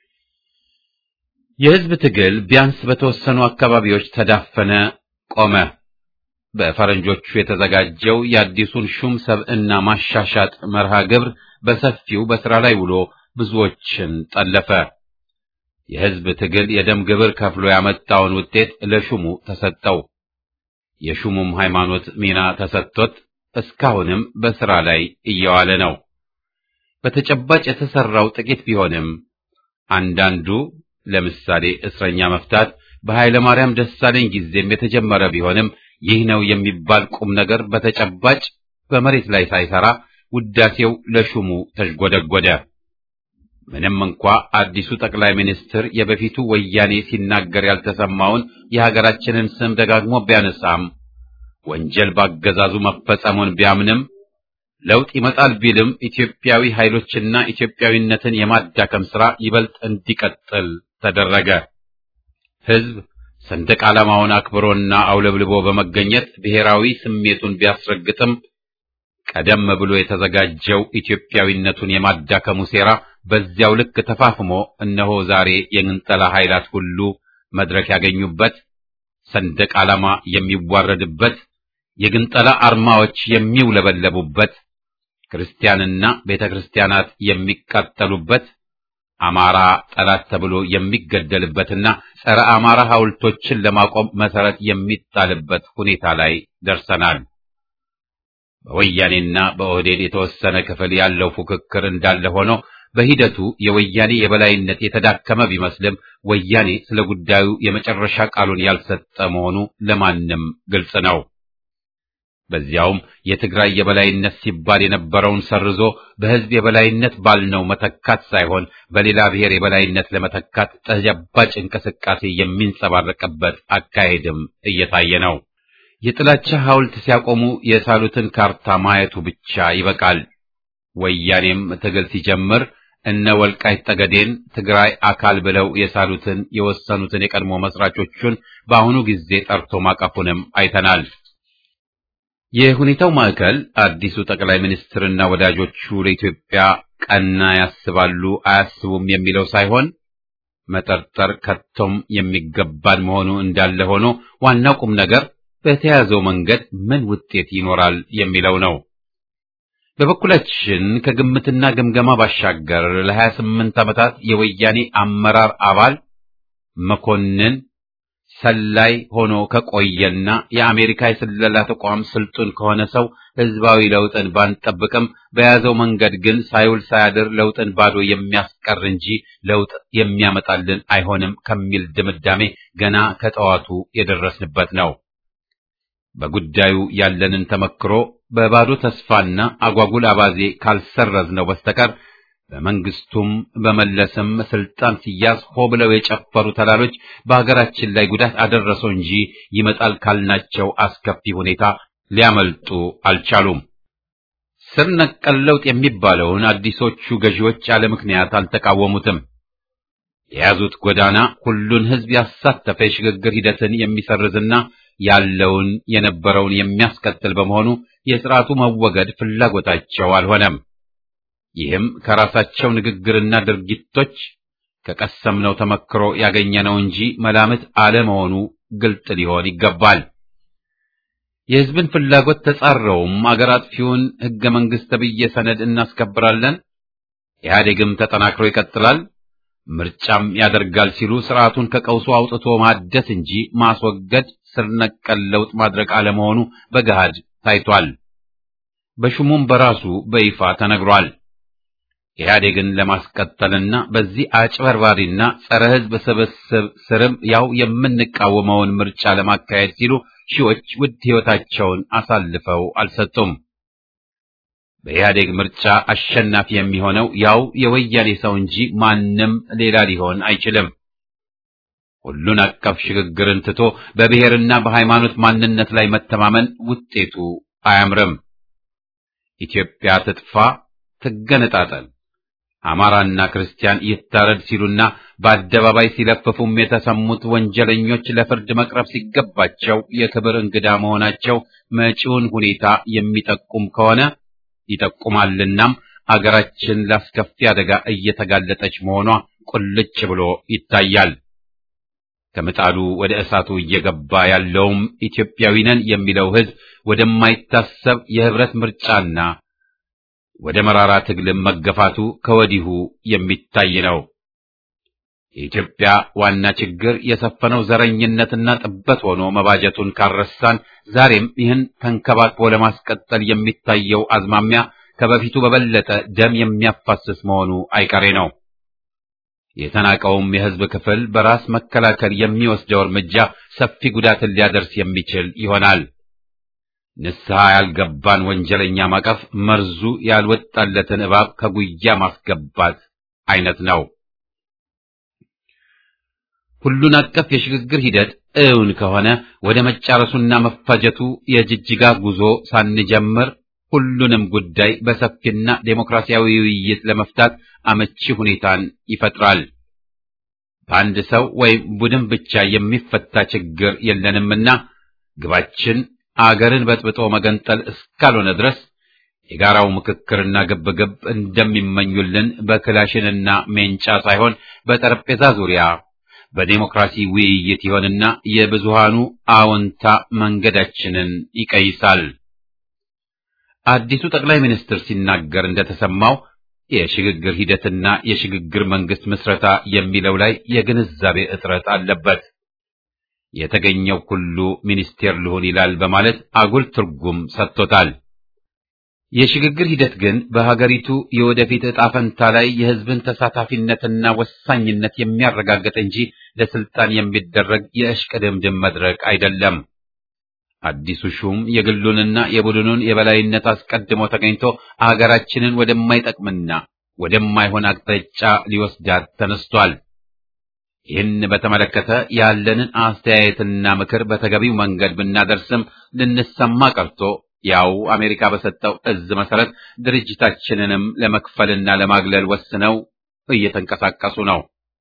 የሕዝብ ትግል ቢያንስ በተወሰኑ አካባቢዎች ተዳፈነ፣ ቆመ። በፈረንጆቹ የተዘጋጀው የአዲሱን ሹም ሰብዕና ማሻሻጥ መርሃ ግብር በሰፊው በሥራ ላይ ውሎ ብዙዎችን ጠለፈ። የሕዝብ ትግል የደም ግብር ከፍሎ ያመጣውን ውጤት ለሹሙ ተሰጠው። የሹሙም ሃይማኖት ሚና ተሰጥቶት እስካሁንም በሥራ ላይ እየዋለ ነው። በተጨባጭ የተሰራው ጥቂት ቢሆንም አንዳንዱ ለምሳሌ እስረኛ መፍታት በኃይለ ማርያም ደሳለኝ ጊዜም የተጀመረ ቢሆንም ይህ ነው የሚባል ቁም ነገር በተጨባጭ በመሬት ላይ ሳይሰራ ውዳሴው ለሹሙ ተዥጎደጎደ። ምንም እንኳ አዲሱ ጠቅላይ ሚኒስትር የበፊቱ ወያኔ ሲናገር ያልተሰማውን የሀገራችንን ስም ደጋግሞ ቢያነሳም ወንጀል ባገዛዙ መፈጸሙን ቢያምንም ለውጥ ይመጣል ቢልም ኢትዮጵያዊ ኃይሎችና ኢትዮጵያዊነትን የማዳከም ሥራ ይበልጥ እንዲቀጥል ተደረገ። ሕዝብ ሰንደቅ ዓላማውን አክብሮና አውለብልቦ በመገኘት ብሔራዊ ስሜቱን ቢያስረግጥም ቀደም ብሎ የተዘጋጀው ኢትዮጵያዊነቱን የማዳከሙ ሴራ በዚያው ልክ ተፋፍሞ እነሆ ዛሬ የግንጠላ ኃይላት ሁሉ መድረክ ያገኙበት፣ ሰንደቅ ዓላማ የሚዋረድበት፣ የግንጠላ አርማዎች የሚውለበለቡበት፣ ክርስቲያንና ቤተ ክርስቲያናት የሚቃጠሉበት፣ አማራ ጠላት ተብሎ የሚገደልበትና ጸረ አማራ ሐውልቶችን ለማቆም መሰረት የሚጣልበት ሁኔታ ላይ ደርሰናል። በወያኔና በኦህዴድ የተወሰነ ክፍል ያለው ፉክክር እንዳለ ሆኖ በሂደቱ የወያኔ የበላይነት የተዳከመ ቢመስልም ወያኔ ስለ ጉዳዩ የመጨረሻ ቃሉን ያልሰጠ መሆኑ ለማንም ግልጽ ነው። በዚያውም የትግራይ የበላይነት ሲባል የነበረውን ሰርዞ በሕዝብ የበላይነት ባልነው መተካት ሳይሆን በሌላ ብሔር የበላይነት ለመተካት ተጨባጭ እንቅስቃሴ የሚንጸባረቅበት አካሄድም እየታየ ነው። የጥላቻ ሐውልት ሲያቆሙ የሳሉትን ካርታ ማየቱ ብቻ ይበቃል። ወያኔም ትግል ሲጀምር እነ ወልቃይት ጠገዴን ትግራይ አካል ብለው የሳሉትን የወሰኑትን የቀድሞ መስራቾቹን በአሁኑ ጊዜ ጠርቶ ማቀፉንም አይተናል። የሁኔታው ማዕከል አዲሱ ጠቅላይ ሚኒስትርና ወዳጆቹ ለኢትዮጵያ ቀና ያስባሉ አያስቡም የሚለው ሳይሆን መጠርጠር ከቶም የሚገባን መሆኑ እንዳለ ሆኖ ዋናው ቁም ነገር በተያዘው መንገድ ምን ውጤት ይኖራል የሚለው ነው። በበኩላችን ከግምትና ግምገማ ባሻገር ለሀያ ስምንት ዓመታት የወያኔ አመራር አባል መኮንን ሰላይ ሆኖ ከቆየና የአሜሪካ የስለላ ተቋም ስልጡን ከሆነ ሰው ህዝባዊ ለውጥን ባንጠብቅም በያዘው መንገድ ግን ሳይውል ሳያድር ለውጥን ባዶ የሚያስቀር እንጂ ለውጥ የሚያመጣልን አይሆንም ከሚል ድምዳሜ ገና ከጠዋቱ የደረስንበት ነው። በጉዳዩ ያለንን ተመክሮ በባዶ ተስፋና አጓጉል አባዜ ካልሰረዝነው በስተቀር በመንግስቱም በመለስም ስልጣን ሲያዝ ሆ ብለው የጨፈሩ ተላሎች በሀገራችን ላይ ጉዳት አደረሰው እንጂ ይመጣል ካልናቸው አስከፊ ሁኔታ ሊያመልጡ አልቻሉም። ስር ነቀል ለውጥ የሚባለውን አዲሶቹ ገዢዎች ያለ ምክንያት አልተቃወሙትም። የያዙት ጎዳና ሁሉን ህዝብ ያሳተፈ የሽግግር ሂደትን የሚሰርዝና ያለውን የነበረውን የሚያስቀጥል በመሆኑ የስርዓቱ መወገድ ፍላጎታቸው አልሆነም። ይህም ከራሳቸው ንግግርና ድርጊቶች ከቀሰምነው ተመክሮ ያገኘነው እንጂ መላምት አለመሆኑ ግልጥ ሊሆን ይገባል። የህዝብን ፍላጎት ተጻረውም አገር አጥፊውን ህገ መንግስት ተብዬ ሰነድ እናስከብራለን፣ ኢህአዴግም ተጠናክሮ ይቀጥላል፣ ምርጫም ያደርጋል ሲሉ ስርዓቱን ከቀውሱ አውጥቶ ማደስ እንጂ ማስወገድ ስር ነቀል ለውጥ ማድረግ አለመሆኑ በገሃድ ታይቷል። በሹሙም በራሱ በይፋ ተነግሯል። ኢህአዴግን ለማስቀጠልና በዚህ አጭበርባሪና ጸረ ህዝብ ስብስብ ስርም ያው የምንቃወመውን ምርጫ ለማካሄድ ሲሉ ሺዎች ውድ ህይወታቸውን አሳልፈው አልሰጡም። በኢህአዴግ ምርጫ አሸናፊ የሚሆነው ያው የወያኔ ሰው እንጂ ማንም ሌላ ሊሆን አይችልም። ሁሉን አቀፍ ሽግግርን ትቶ በብሔርና በሃይማኖት ማንነት ላይ መተማመን ውጤቱ አያምርም። ኢትዮጵያ ትጥፋ፣ ትገነጣጠል፣ አማራና ክርስቲያን ይታረድ ሲሉና በአደባባይ ሲለፍፉም የተሰሙት ወንጀለኞች ለፍርድ መቅረብ ሲገባቸው የክብር እንግዳ መሆናቸው መጪውን ሁኔታ የሚጠቁም ከሆነ ይጠቁማልናም አገራችን ላስከፊ አደጋ እየተጋለጠች መሆኗ ቁልጭ ብሎ ይታያል። ከምጣዱ ወደ እሳቱ እየገባ ያለውም ኢትዮጵያዊ ነን የሚለው ሕዝብ ወደማይታሰብ የህብረት ምርጫና ወደ መራራ ትግልም መገፋቱ ከወዲሁ የሚታይ ነው። የኢትዮጵያ ዋና ችግር የሰፈነው ዘረኝነትና ጥበት ሆኖ መባጀቱን ካረሳን ዛሬም ይህን ተንከባክቦ ለማስቀጠል የሚታየው አዝማሚያ ከበፊቱ በበለጠ ደም የሚያፋስስ መሆኑ አይቀሬ ነው። የተናቀውም የሕዝብ ክፍል በራስ መከላከል የሚወስደው እርምጃ ሰፊ ጉዳትን ሊያደርስ የሚችል ይሆናል። ንስሐ ያልገባን ወንጀለኛ ማቀፍ መርዙ ያልወጣለትን እባብ ከጉያ ማስገባት አይነት ነው። ሁሉን አቀፍ የሽግግር ሂደት እውን ከሆነ ወደ መጫረሱና መፋጀቱ የጅጅጋ ጉዞ ሳንጀምር ሁሉንም ጉዳይ በሰፊና ዴሞክራሲያዊ ውይይት ለመፍታት አመቺ ሁኔታን ይፈጥራል። በአንድ ሰው ወይም ቡድን ብቻ የሚፈታ ችግር የለንምና ግባችን አገርን በጥብጦ መገንጠል እስካልሆነ ድረስ የጋራው ምክክርና ግብግብ እንደሚመኙልን በክላሽንና ሜንጫ ሳይሆን በጠረጴዛ ዙሪያ በዴሞክራሲ ውይይት ይሆንና የብዙሃኑ አዎንታ መንገዳችንን ይቀይሳል። አዲሱ ጠቅላይ ሚኒስትር ሲናገር እንደተሰማው የሽግግር ሂደትና የሽግግር መንግስት ምስረታ የሚለው ላይ የግንዛቤ እጥረት አለበት። የተገኘው ሁሉ ሚኒስቴር ልሆን ይላል በማለት አጉል ትርጉም ሰጥቶታል። የሽግግር ሂደት ግን በሀገሪቱ የወደፊት ዕጣ ፈንታ ላይ የሕዝብን ተሳታፊነትና ወሳኝነት የሚያረጋግጥ እንጂ ለስልጣን የሚደረግ የእሽቅድምድም መድረክ አይደለም። አዲሱ ሹም የግሉንና የቡድኑን የበላይነት አስቀድሞ ተገኝቶ አገራችንን ወደማይጠቅምና ወደማይሆን አቅጣጫ ሊወስዳት ተነስቷል። ይህን በተመለከተ ያለንን አስተያየትና ምክር በተገቢው መንገድ ብናደርስም ልንሰማ ቀርቶ ያው አሜሪካ በሰጠው እዝ መሰረት ድርጅታችንንም ለመክፈልና ለማግለል ወስነው እየተንቀሳቀሱ ነው።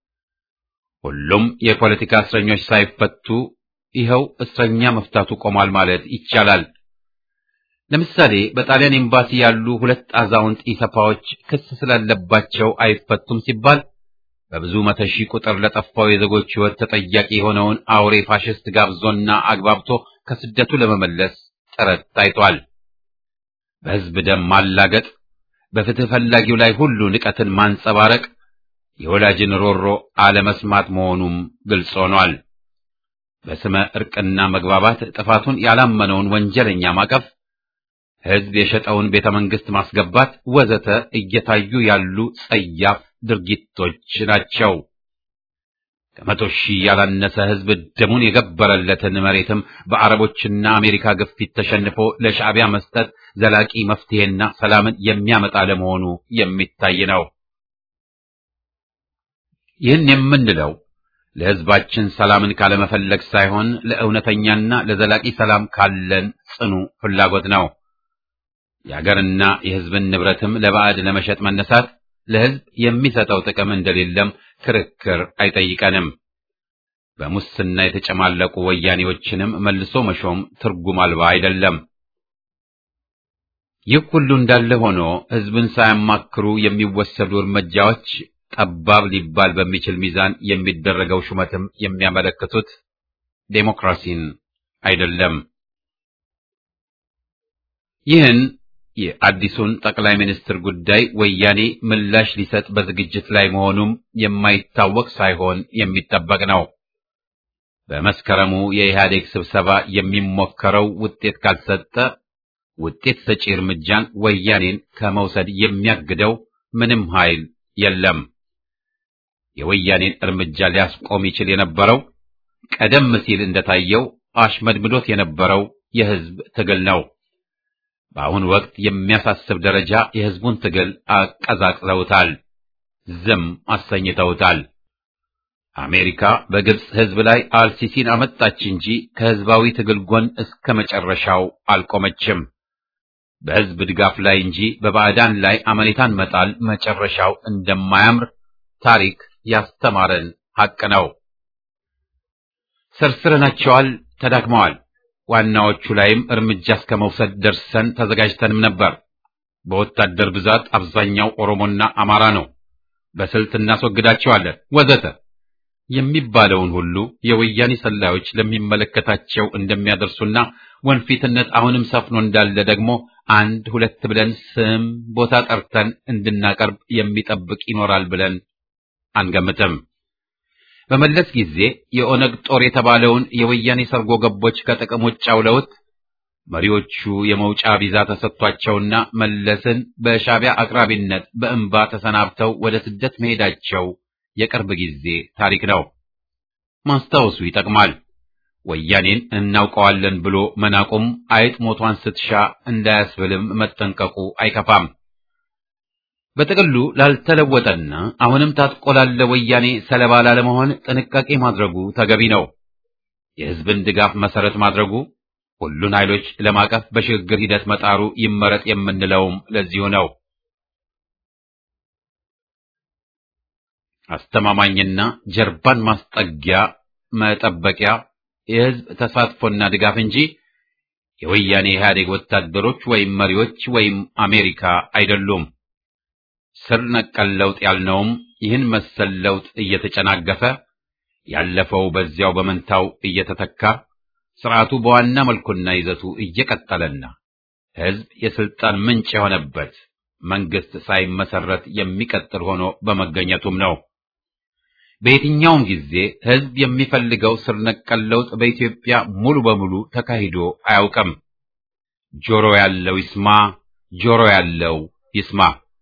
ሁሉም የፖለቲካ እስረኞች ሳይፈቱ ይኸው እስረኛ መፍታቱ ቆሟል ማለት ይቻላል። ለምሳሌ በጣሊያን ኤምባሲ ያሉ ሁለት አዛውንት ኢሰፓዎች ክስ ስላለባቸው አይፈቱም ሲባል በብዙ መቶ ሺህ ቁጥር ለጠፋው የዜጎች ሕይወት ተጠያቂ የሆነውን አውሬ ፋሽስት ጋብዞና አግባብቶ ከስደቱ ለመመለስ ጥረት ታይቷል። በሕዝብ ደም ማላገጥ፣ በፍትህ ፈላጊው ላይ ሁሉ ንቀትን ማንጸባረቅ የወላጅን ሮሮ አለመስማት መሆኑም ግልጽ ሆኗል። በስመ ዕርቅና መግባባት ጥፋቱን ያላመነውን ወንጀለኛ ማቀፍ፣ ሕዝብ የሸጠውን ቤተ መንግሥት ማስገባት ወዘተ እየታዩ ያሉ ጸያፍ ድርጊቶች ናቸው። ከመቶ ሺህ ያላነሰ ሕዝብ ደሙን የገበረለትን መሬትም በአረቦችና አሜሪካ ግፊት ተሸንፎ ለሻዕቢያ መስጠት ዘላቂ መፍትሄና ሰላምን የሚያመጣ ለመሆኑ የሚታይ ነው። ይህን የምንለው ለሕዝባችን ሰላምን ካለመፈለግ ሳይሆን ለእውነተኛና ለዘላቂ ሰላም ካለን ጽኑ ፍላጎት ነው። የአገርና የሕዝብን ንብረትም ለባዕድ ለመሸጥ መነሳት ለሕዝብ የሚሰጠው ጥቅም እንደሌለም ክርክር አይጠይቀንም። በሙስና የተጨማለቁ ወያኔዎችንም መልሶ መሾም ትርጉም አልባ አይደለም። ይህ ሁሉ እንዳለ ሆኖ ሕዝብን ሳያማክሩ የሚወሰዱ እርምጃዎች ጠባብ ሊባል በሚችል ሚዛን የሚደረገው ሹመትም የሚያመለክቱት ዴሞክራሲን አይደለም። ይህን የአዲሱን ጠቅላይ ሚኒስትር ጉዳይ ወያኔ ምላሽ ሊሰጥ በዝግጅት ላይ መሆኑም የማይታወቅ ሳይሆን የሚጠበቅ ነው። በመስከረሙ የኢህአዴግ ስብሰባ የሚሞከረው ውጤት ካልሰጠ ውጤት ሰጪ እርምጃን ወያኔን ከመውሰድ የሚያግደው ምንም ኃይል የለም። የወያኔን እርምጃ ሊያስቆም ይችል የነበረው ቀደም ሲል እንደታየው አሽመድምዶት የነበረው የህዝብ ትግል ነው። በአሁኑ ወቅት የሚያሳስብ ደረጃ የህዝቡን ትግል አቀዛቅዘውታል፣ ዝም አሰኝተውታል። አሜሪካ በግብፅ ህዝብ ላይ አልሲሲን አመጣች እንጂ ከህዝባዊ ትግል ጎን እስከ መጨረሻው አልቆመችም። በህዝብ ድጋፍ ላይ እንጂ በባዕዳን ላይ አመኔታን መጣል መጨረሻው እንደማያምር ታሪክ ያስተማረን ሐቅ ነው። ሰርስረናቸዋል፣ ተዳክመዋል። ዋናዎቹ ላይም እርምጃ እስከ መውሰድ ደርሰን ተዘጋጅተንም ነበር። በወታደር ብዛት አብዛኛው ኦሮሞና አማራ ነው፣ በስልት እናስወግዳቸዋለን ወዘተ የሚባለውን ሁሉ የወያኔ ሰላዮች ለሚመለከታቸው እንደሚያደርሱና ወንፊትነት አሁንም ሰፍኖ እንዳለ ደግሞ አንድ ሁለት ብለን ስም ቦታ ጠርተን እንድናቀርብ የሚጠብቅ ይኖራል ብለን አንገምትም። በመለስ ጊዜ የኦነግ ጦር የተባለውን የወያኔ ሰርጎ ገቦች ከጥቅም ውጭ አውለውት መሪዎቹ የመውጫ ቪዛ ተሰጥቷቸውና መለስን በሻዕቢያ አቅራቢነት በእንባ ተሰናብተው ወደ ስደት መሄዳቸው የቅርብ ጊዜ ታሪክ ነው። ማስታወሱ ይጠቅማል። ወያኔን እናውቀዋለን ብሎ መናቁም አይጥ ሞቷን ስትሻ እንዳያስብልም መጠንቀቁ አይከፋም። በጥቅሉ ላልተለወጠና አሁንም ታጥቆ ላለ ወያኔ ሰለባ ላለመሆን ጥንቃቄ ማድረጉ ተገቢ ነው። የሕዝብን ድጋፍ መሰረት ማድረጉ፣ ሁሉን ኃይሎች ለማቀፍ በሽግግር ሂደት መጣሩ ይመረጥ የምንለውም ለዚሁ ነው። አስተማማኝና ጀርባን ማስጠጊያ መጠበቂያ የሕዝብ ተሳትፎና ድጋፍ እንጂ የወያኔ ኢህአዴግ ወታደሮች ወይም መሪዎች ወይም አሜሪካ አይደሉም። ስር ነቀል ለውጥ ያልነውም ይህን መሰል ለውጥ እየተጨናገፈ ያለፈው በዚያው በመንታው እየተተካ ስርዓቱ በዋና መልኩና ይዘቱ እየቀጠለና ሕዝብ የስልጣን ምንጭ የሆነበት መንግስት ሳይመሰረት የሚቀጥል ሆኖ በመገኘቱም ነው። በየትኛውም ጊዜ ሕዝብ የሚፈልገው ስር ነቀል ለውጥ በኢትዮጵያ ሙሉ በሙሉ ተካሂዶ አያውቅም። ጆሮ ያለው ይስማ፣ ጆሮ ያለው ይስማ።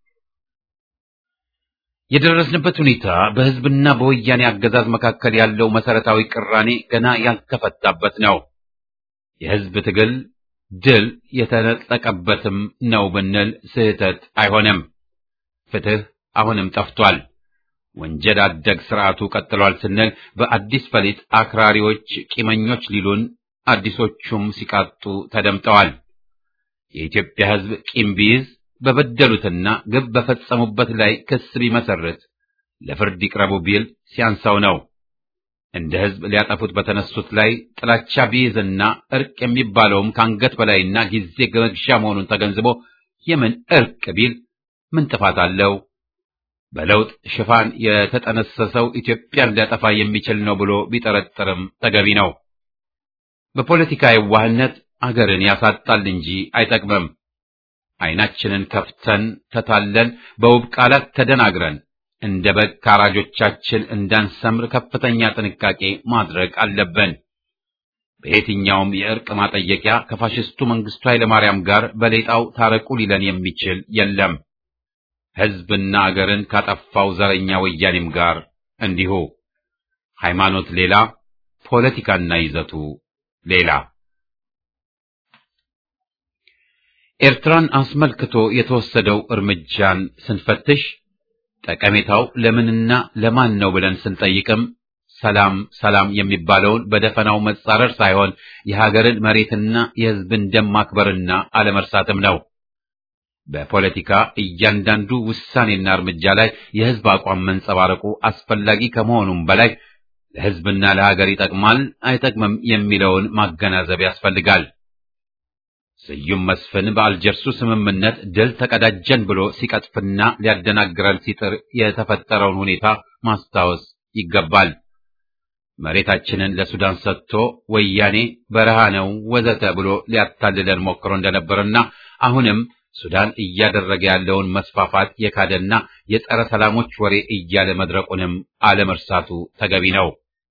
የደረስንበት ሁኔታ በሕዝብና በወያኔ አገዛዝ መካከል ያለው መሰረታዊ ቅራኔ ገና ያልተፈታበት ነው። የሕዝብ ትግል ድል የተነጠቀበትም ነው ብንል ስህተት አይሆንም። ፍትህ አሁንም ጠፍቷል። ወንጀል አደግ ስርዓቱ ቀጥሏል ስንል በአዲስ ፈሊጥ አክራሪዎች ቂመኞች ሊሉን አዲሶቹም ሲቃጡ ተደምጠዋል። የኢትዮጵያ ሕዝብ ቂም ቢይዝ በበደሉትና ግብ በፈጸሙበት ላይ ክስ ቢመሰርት ለፍርድ ይቅረቡ ቢል ሲያንሳው ነው። እንደ ሕዝብ ሊያጠፉት በተነሱት ላይ ጥላቻ ቢይዝና እርቅ የሚባለውም ከአንገት በላይና ጊዜ መግዣ መሆኑን ተገንዝቦ የምን እርቅ ቢል ምን ጥፋት አለው? በለውጥ ሽፋን የተጠነሰሰው ኢትዮጵያን ሊያጠፋ የሚችል ነው ብሎ ቢጠረጥርም ተገቢ ነው። በፖለቲካ የዋህነት አገርን ያሳጣል እንጂ አይጠቅምም። ዓይናችንን ከፍተን ተታለን በውብ ቃላት ተደናግረን እንደ በግ ካራጆቻችን እንዳንሰምር ከፍተኛ ጥንቃቄ ማድረግ አለብን። በየትኛውም የእርቅ ማጠየቂያ ከፋሽስቱ መንግስቱ ኃይለማርያም ጋር በሌጣው ታረቁ ሊለን የሚችል የለም። ሕዝብና አገርን ካጠፋው ዘረኛ ወያኔም ጋር እንዲሁ። ሃይማኖት ሌላ፣ ፖለቲካና ይዘቱ ሌላ። ኤርትራን አስመልክቶ የተወሰደው እርምጃን ስንፈትሽ ጠቀሜታው ለምንና ለማን ነው ብለን ስንጠይቅም ሰላም ሰላም የሚባለውን በደፈናው መጻረር ሳይሆን የሀገርን መሬትና የሕዝብን ደም ማክበርና አለመርሳትም ነው። በፖለቲካ እያንዳንዱ ውሳኔና እርምጃ ላይ የሕዝብ አቋም መንጸባረቁ አስፈላጊ ከመሆኑም በላይ ለሕዝብና ለሀገር ይጠቅማል አይጠቅምም የሚለውን ማገናዘብ ያስፈልጋል። ስዩም መስፍን በአልጀርሱ ስምምነት ድል ተቀዳጀን ብሎ ሲቀጥፍና ሊያደናግረን ሲጥር የተፈጠረውን ሁኔታ ማስታወስ ይገባል። መሬታችንን ለሱዳን ሰጥቶ ወያኔ በረሃ ነው ወዘተ ብሎ ሊያታልለን ሞክሮ እንደነበርና አሁንም ሱዳን እያደረገ ያለውን መስፋፋት የካደና የጸረ ሰላሞች ወሬ እያለ መድረቁንም አለመርሳቱ ተገቢ ነው።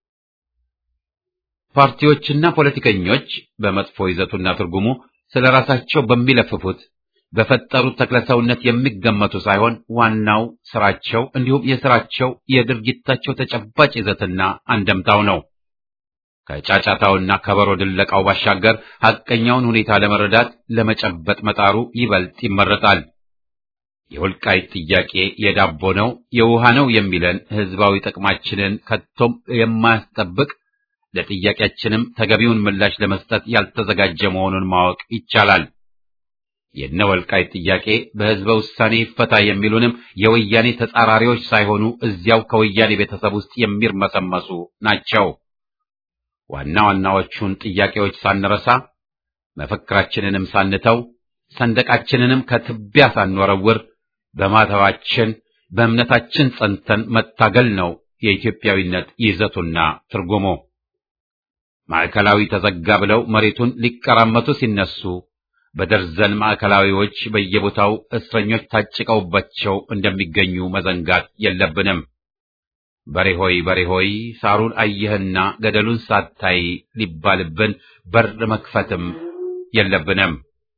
ፓርቲዎችና ፖለቲከኞች በመጥፎ ይዘቱና ትርጉሙ ስለ ራሳቸው በሚለፍፉት በፈጠሩት ተክለሰውነት የሚገመቱ ሳይሆን ዋናው ስራቸው እንዲሁም የስራቸው የድርጊታቸው ተጨባጭ ይዘትና አንደምታው ነው። ከጫጫታውና ከበሮ ድለቃው ባሻገር ሐቀኛውን ሁኔታ ለመረዳት ለመጨበጥ መጣሩ ይበልጥ ይመረጣል። የወልቃይት ጥያቄ የዳቦ ነው የውሃ ነው የሚለን ህዝባዊ ጥቅማችንን ከቶም የማያስጠብቅ ለጥያቄያችንም ተገቢውን ምላሽ ለመስጠት ያልተዘጋጀ መሆኑን ማወቅ ይቻላል። የነ ወልቃይት ጥያቄ በህዝበ ውሳኔ ይፈታ የሚሉንም የወያኔ ተጻራሪዎች ሳይሆኑ እዚያው ከወያኔ ቤተሰብ ውስጥ የሚርመሰመሱ ናቸው። ዋና ዋናዎቹን ጥያቄዎች ሳንረሳ መፈክራችንንም ሳንተው ሰንደቃችንንም ከትቢያ ሳንወረውር በማተባችን በእምነታችን ጸንተን መታገል ነው የኢትዮጵያዊነት ይዘቱና ትርጉሙ። ማዕከላዊ ተዘጋ ብለው መሬቱን ሊቀራመቱ ሲነሱ በደርዘን ማዕከላዊዎች በየቦታው እስረኞች ታጭቀውባቸው እንደሚገኙ መዘንጋት የለብንም። በሬ ሆይ በሬ ሆይ ሳሩን አየህና ገደሉን ሳታይ ሊባልብን በር መክፈትም የለብንም።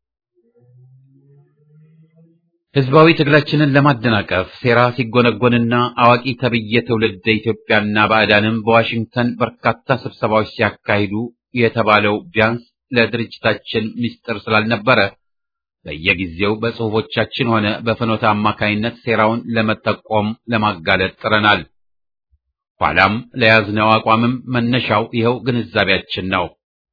ህዝባዊ ትግላችንን ለማደናቀፍ ሴራ ሲጎነጎንና አዋቂ ተብዬ ትውልደ ኢትዮጵያና ባዕዳንም በዋሽንግተን በርካታ ስብሰባዎች ሲያካሂዱ የተባለው ቢያንስ ለድርጅታችን ምስጢር ስላልነበረ በየጊዜው በጽሑፎቻችን ሆነ በፍኖተ አማካይነት ሴራውን ለመጠቆም ለማጋለጥ ጥረናል። ኋላም ለያዝነው አቋምም መነሻው ይኸው ግንዛቤያችን ነው።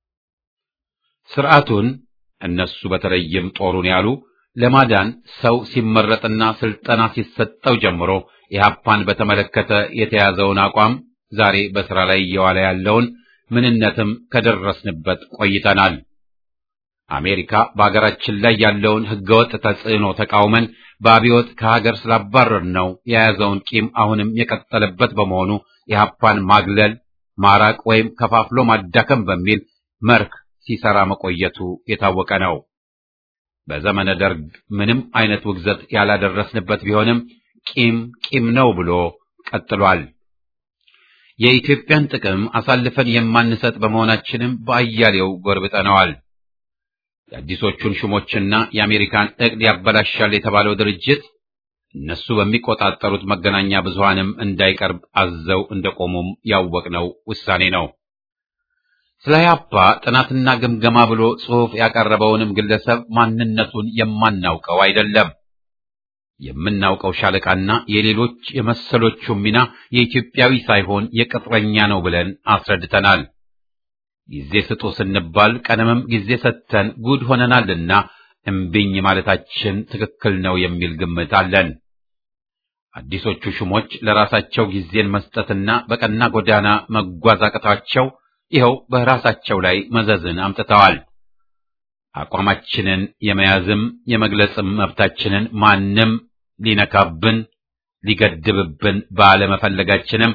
ስርዓቱን እነሱ በተለይም ጦሩን ያሉ ለማዳን ሰው ሲመረጥና ስልጠና ሲሰጠው ጀምሮ ኢህአፓን በተመለከተ የተያዘውን አቋም ዛሬ በስራ ላይ እየዋለ ያለውን ምንነትም ከደረስንበት ቆይተናል። አሜሪካ በአገራችን ላይ ያለውን ህገወጥ ተጽዕኖ ተቃውመን በአብዮት ከሀገር ስላባረር ነው የያዘውን ቂም አሁንም የቀጠለበት በመሆኑ ኢህአፓን ማግለል፣ ማራቅ ወይም ከፋፍሎ ማዳከም በሚል መርህ ሲሰራ መቆየቱ የታወቀ ነው። በዘመነ ደርግ ምንም አይነት ውግዘት ያላደረስንበት ቢሆንም ቂም ቂም ነው ብሎ ቀጥሏል። የኢትዮጵያን ጥቅም አሳልፈን የማንሰጥ በመሆናችንም በአያሌው ጎርብጠነዋል። የአዲሶቹን ሹሞችና የአሜሪካን ዕቅድ ያበላሻል የተባለው ድርጅት እነሱ በሚቆጣጠሩት መገናኛ ብዙሃንም እንዳይቀርብ አዘው እንደቆሙም ያወቅነው ውሳኔ ነው። ስለ ኢህአፓ ጥናትና ግምገማ ብሎ ጽሑፍ ያቀረበውንም ግለሰብ ማንነቱን የማናውቀው አይደለም። የምናውቀው ሻለቃና የሌሎች የመሰሎቹ ሚና የኢትዮጵያዊ ሳይሆን የቅጥረኛ ነው ብለን አስረድተናል። ጊዜ ስጡ ስንባል ቀደምም ጊዜ ሰጥተን ጉድ ሆነናልና እምቢኝ ማለታችን ትክክል ነው የሚል ግምት አለን። አዲሶቹ ሹሞች ለራሳቸው ጊዜን መስጠትና በቀና ጎዳና መጓዝ አቅቷቸው ይኸው በራሳቸው ላይ መዘዝን አምጥተዋል። አቋማችንን የመያዝም የመግለጽም መብታችንን ማንም ሊነካብን ሊገድብብን ባለመፈለጋችንም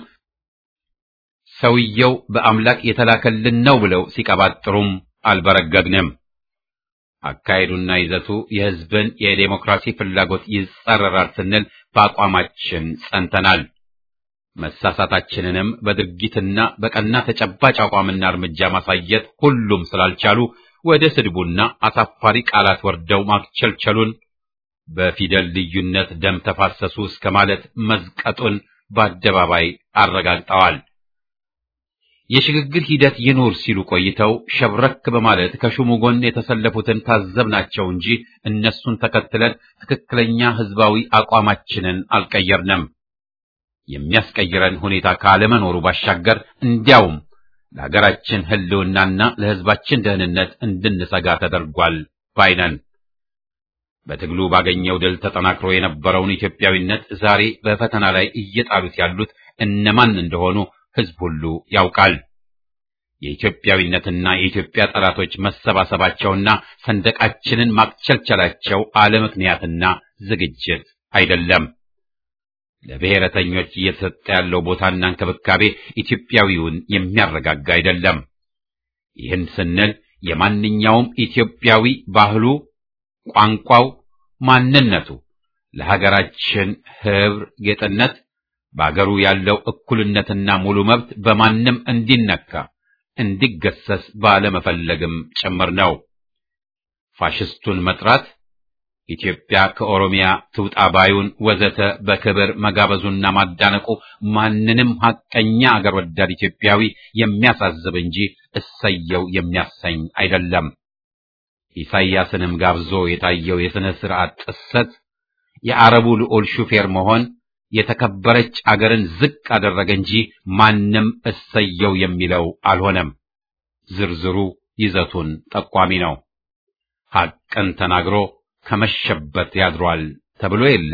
ሰውየው በአምላክ የተላከልን ነው ብለው ሲቀባጥሩም አልበረገግንም። አካሄዱና ይዘቱ የሕዝብን የዴሞክራሲ ፍላጎት ይጻረራል ስንል በአቋማችን ጸንተናል። መሳሳታችንንም በድርጊትና በቀና ተጨባጭ አቋምና እርምጃ ማሳየት ሁሉም ስላልቻሉ ወደ ስድቡና አሳፋሪ ቃላት ወርደው ማክቸልቸሉን በፊደል ልዩነት ደም ተፋሰሱ እስከ ማለት መዝቀጡን በአደባባይ አረጋግጠዋል። የሽግግር ሂደት ይኑር ሲሉ ቆይተው ሸብረክ በማለት ከሹሙ ጎን የተሰለፉትን ታዘብናቸው እንጂ እነሱን ተከትለን ትክክለኛ ሕዝባዊ አቋማችንን አልቀየርንም። የሚያስቀይረን ሁኔታ ካለመኖሩ ባሻገር እንዲያውም ለሀገራችን ሕልውናና ለሕዝባችን ደህንነት እንድንሰጋ ተደርጓል ባይነን። በትግሉ ባገኘው ድል ተጠናክሮ የነበረውን ኢትዮጵያዊነት ዛሬ በፈተና ላይ እየጣሉት ያሉት እነማን እንደሆኑ ሕዝብ ሁሉ ያውቃል። የኢትዮጵያዊነትና የኢትዮጵያ ጠላቶች መሰባሰባቸውና ሰንደቃችንን ማክቸልቸላቸው አለ ምክንያትና ዝግጅት አይደለም። ለብሔረተኞች እየተሰጠ ያለው ቦታና እንክብካቤ ኢትዮጵያዊውን የሚያረጋጋ አይደለም። ይህን ስንል የማንኛውም ኢትዮጵያዊ ባህሉ፣ ቋንቋው፣ ማንነቱ ለሀገራችን ህብር ጌጥነት በአገሩ ያለው እኩልነትና ሙሉ መብት በማንም እንዲነካ እንዲገሰስ ባለመፈለግም ጭምር ነው። ፋሽስቱን መጥራት ኢትዮጵያ ከኦሮሚያ ትውጣ ባዩን ወዘተ በክብር መጋበዙና ማዳነቁ ማንንም ሐቀኛ አገር ወዳድ ኢትዮጵያዊ የሚያሳዝብ እንጂ እሰየው የሚያሰኝ አይደለም። ኢሳይያስንም ጋብዞ የታየው የሥነ ሥርዓት ጥሰት የአረቡ ልዑል ሹፌር መሆን የተከበረች አገርን ዝቅ አደረገ እንጂ ማንም እሰየው የሚለው አልሆነም። ዝርዝሩ ይዘቱን ጠቋሚ ነው። ሐቅን ተናግሮ ከመሸበት ያድሯል ተብሎ የለ።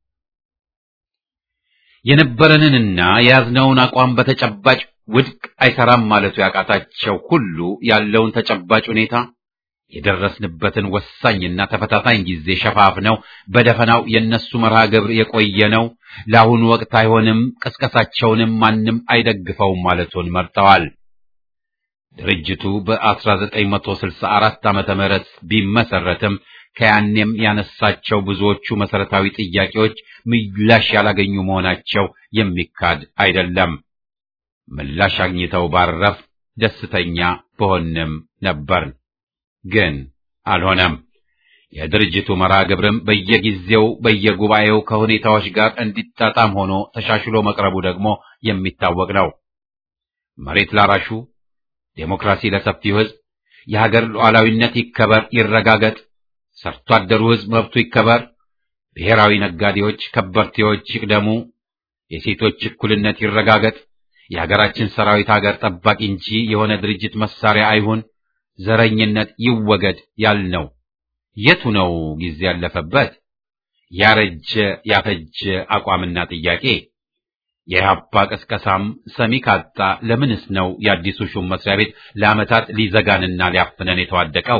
የነበረንንና የያዝነውን አቋም በተጨባጭ ውድቅ አይሰራም ማለቱ ያቃታቸው ሁሉ ያለውን ተጨባጭ ሁኔታ የደረስንበትን ወሳኝና ተፈታታኝ ጊዜ ሸፋፍነው በደፈናው የነሱ መርሃ ግብር የቆየ ነው፣ ለአሁኑ ወቅት አይሆንም፣ ቅስቀሳቸውንም ማንም አይደግፈውም ማለቱን መርጠዋል። ድርጅቱ በ1964 ዓመተ ምህረት ቢመሰረትም ከያኔም ያነሳቸው ብዙዎቹ መሰረታዊ ጥያቄዎች ምላሽ ያላገኙ መሆናቸው የሚካድ አይደለም። ምላሽ አግኝተው ባረፍ ደስተኛ በሆንም ነበር። ግን አልሆነም። የድርጅቱ መርሃ ግብርም በየጊዜው በየጉባኤው ከሁኔታዎች ጋር እንዲጣጣም ሆኖ ተሻሽሎ መቅረቡ ደግሞ የሚታወቅ ነው። መሬት ላራሹ፣ ዴሞክራሲ ለሰፊው ሕዝብ፣ የሀገር ሉዓላዊነት ይከበር ይረጋገጥ፣ ሰርቶ አደሩ ሕዝብ መብቱ ይከበር፣ ብሔራዊ ነጋዴዎች ከበርቴዎች ይቅደሙ፣ የሴቶች እኩልነት ይረጋገጥ፣ የሀገራችን ሰራዊት ሀገር ጠባቂ እንጂ የሆነ ድርጅት መሳሪያ አይሁን፣ ዘረኝነት ይወገድ ያልነው የቱ ነው ጊዜ ያለፈበት ያረጀ ያፈጀ አቋምና ጥያቄ? የኢህአፓ ቅስቀሳም ሰሚ ካጣ ለምንስ ነው የአዲሱ ሹም መስሪያ ቤት ለዓመታት ሊዘጋንና ሊያፍነን የተዋደቀው?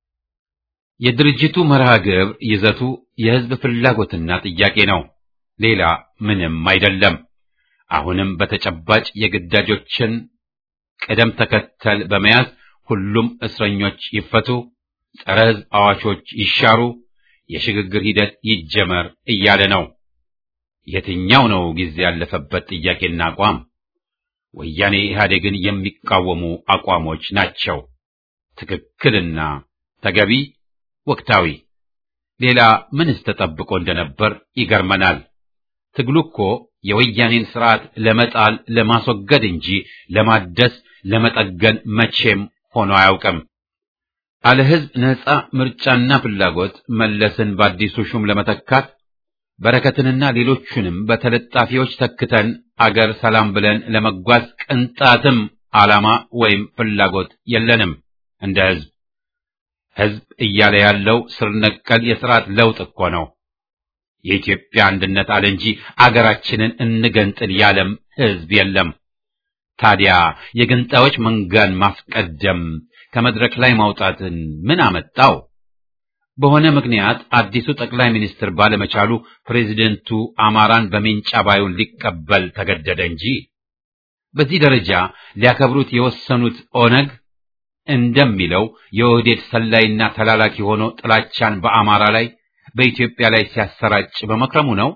የድርጅቱ መርሃ ግብር ይዘቱ የህዝብ ፍላጎትና ጥያቄ ነው፣ ሌላ ምንም አይደለም። አሁንም በተጨባጭ የግዳጆችን ቅደም ተከተል በመያዝ ሁሉም እስረኞች ይፈቱ፣ ጸረ ህዝብ አዋቾች ይሻሩ፣ የሽግግር ሂደት ይጀመር እያለ ነው። የትኛው ነው ጊዜ ያለፈበት ጥያቄና አቋም? ወያኔ ኢህአዴግን የሚቃወሙ አቋሞች ናቸው። ትክክልና ተገቢ፣ ወቅታዊ። ሌላ ምንስ ተጠብቆ እንደነበር ይገርመናል። ትግሉ እኮ የወያኔን ስርዓት ለመጣል ለማስወገድ እንጂ ለማደስ ለመጠገን መቼም ሆኖ አያውቅም። አለ ህዝብ ነጻ ምርጫና ፍላጎት መለስን በአዲሱ ሹም ለመተካት በረከትንና ሌሎቹንም በተለጣፊዎች ተክተን አገር ሰላም ብለን ለመጓዝ ቅንጣትም ዓላማ ወይም ፍላጎት የለንም። እንደ ህዝብ ህዝብ እያለ ያለው ስር ነቀል የስርዓት ለውጥ እኮ ነው። የኢትዮጵያ አንድነት አለ እንጂ አገራችንን እንገንጥል ያለም ህዝብ የለም። ታዲያ የገንጣዮች መንጋን ማስቀደም ከመድረክ ላይ ማውጣትን ምን አመጣው? በሆነ ምክንያት አዲሱ ጠቅላይ ሚኒስትር ባለመቻሉ ፕሬዚደንቱ አማራን በሜንጫ ባዩን ሊቀበል ተገደደ እንጂ በዚህ ደረጃ ሊያከብሩት የወሰኑት ኦነግ እንደሚለው የኦህዴድ ሰላይና ተላላኪ ሆኖ ጥላቻን በአማራ ላይ በኢትዮጵያ ላይ ሲያሰራጭ በመክረሙ ነው።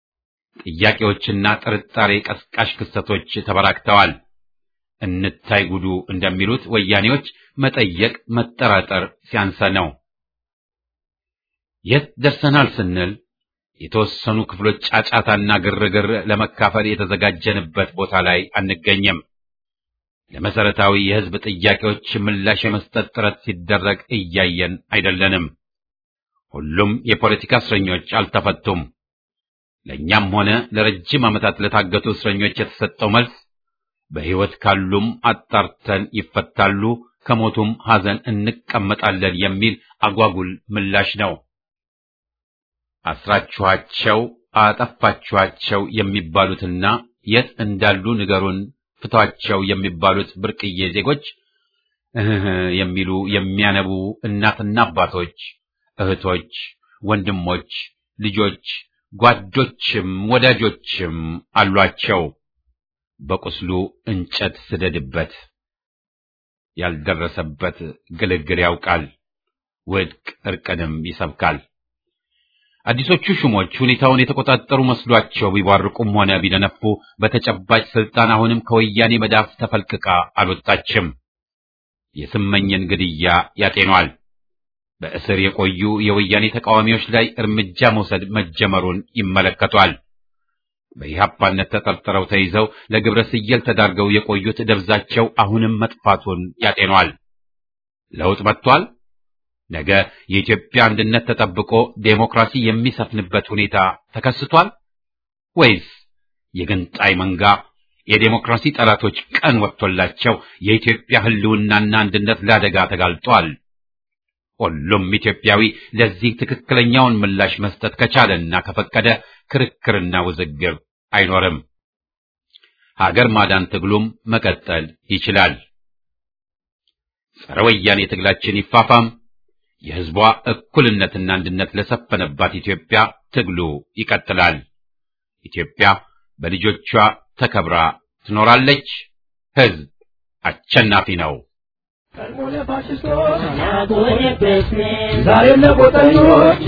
ጥያቄዎችና ጥርጣሬ ቀስቃሽ ክስተቶች ተበራክተዋል። እንታይ ጉዱ እንደሚሉት ወያኔዎች መጠየቅ መጠራጠር ሲያንሰ ነው። የት ደርሰናል ስንል የተወሰኑ ክፍሎች ጫጫታና ግርግር ለመካፈል የተዘጋጀንበት ቦታ ላይ አንገኝም። ለመሰረታዊ የህዝብ ጥያቄዎች ምላሽ የመስጠት ጥረት ሲደረግ እያየን አይደለንም። ሁሉም የፖለቲካ እስረኞች አልተፈቱም። ለእኛም ሆነ ለረጅም ዓመታት ለታገቱ እስረኞች የተሰጠው መልስ በሕይወት ካሉም አጣርተን ይፈታሉ፣ ከሞቱም ሐዘን እንቀመጣለን የሚል አጓጉል ምላሽ ነው። አስራችኋቸው፣ አጠፋችኋቸው የሚባሉትና የት እንዳሉ ንገሩን፣ ፍቷቸው የሚባሉት ብርቅዬ ዜጎች እህ የሚሉ የሚያነቡ እናትና አባቶች፣ እህቶች፣ ወንድሞች፣ ልጆች፣ ጓዶችም ወዳጆችም አሏቸው። በቁስሉ እንጨት ስደድበት፣ ያልደረሰበት ግልግል ያውቃል፣ ውድቅ እርቅንም ይሰብካል። አዲሶቹ ሹሞች ሁኔታውን የተቆጣጠሩ መስሏቸው ቢቧርቁም ሆነ ቢደነፉ በተጨባጭ ስልጣን አሁንም ከወያኔ መዳፍ ተፈልቅቃ አልወጣችም። የስመኝን ግድያ ያጤኗል። በእስር የቆዩ የወያኔ ተቃዋሚዎች ላይ እርምጃ መውሰድ መጀመሩን ይመለከቷል። በኢህአፓነት ተጠርጥረው ተይዘው ለግብረ ስየል ተዳርገው የቆዩት ደብዛቸው አሁንም መጥፋቱን ያጤኗል። ለውጥ መጥቷል። ነገ የኢትዮጵያ አንድነት ተጠብቆ ዴሞክራሲ የሚሰፍንበት ሁኔታ ተከስቷል ወይስ የገንጣይ መንጋ የዴሞክራሲ ጠላቶች ቀን ወጥቶላቸው የኢትዮጵያ ሕልውናና አንድነት ለአደጋ ተጋልጧል? ሁሉም ኢትዮጵያዊ ለዚህ ትክክለኛውን ምላሽ መስጠት ከቻለና ከፈቀደ ክርክርና ውዝግብ አይኖርም። ሀገር ማዳን ትግሉም መቀጠል ይችላል። ጸረ ወያኔ ትግላችን ይፋፋም። የሕዝቧ እኩልነትና አንድነት ለሰፈነባት ኢትዮጵያ ትግሉ ይቀጥላል። ኢትዮጵያ በልጆቿ ተከብራ ትኖራለች። ሕዝብ አሸናፊ ነው። ቀድሞ ለፋሽስቶች ዛሬም ለጎጠኞች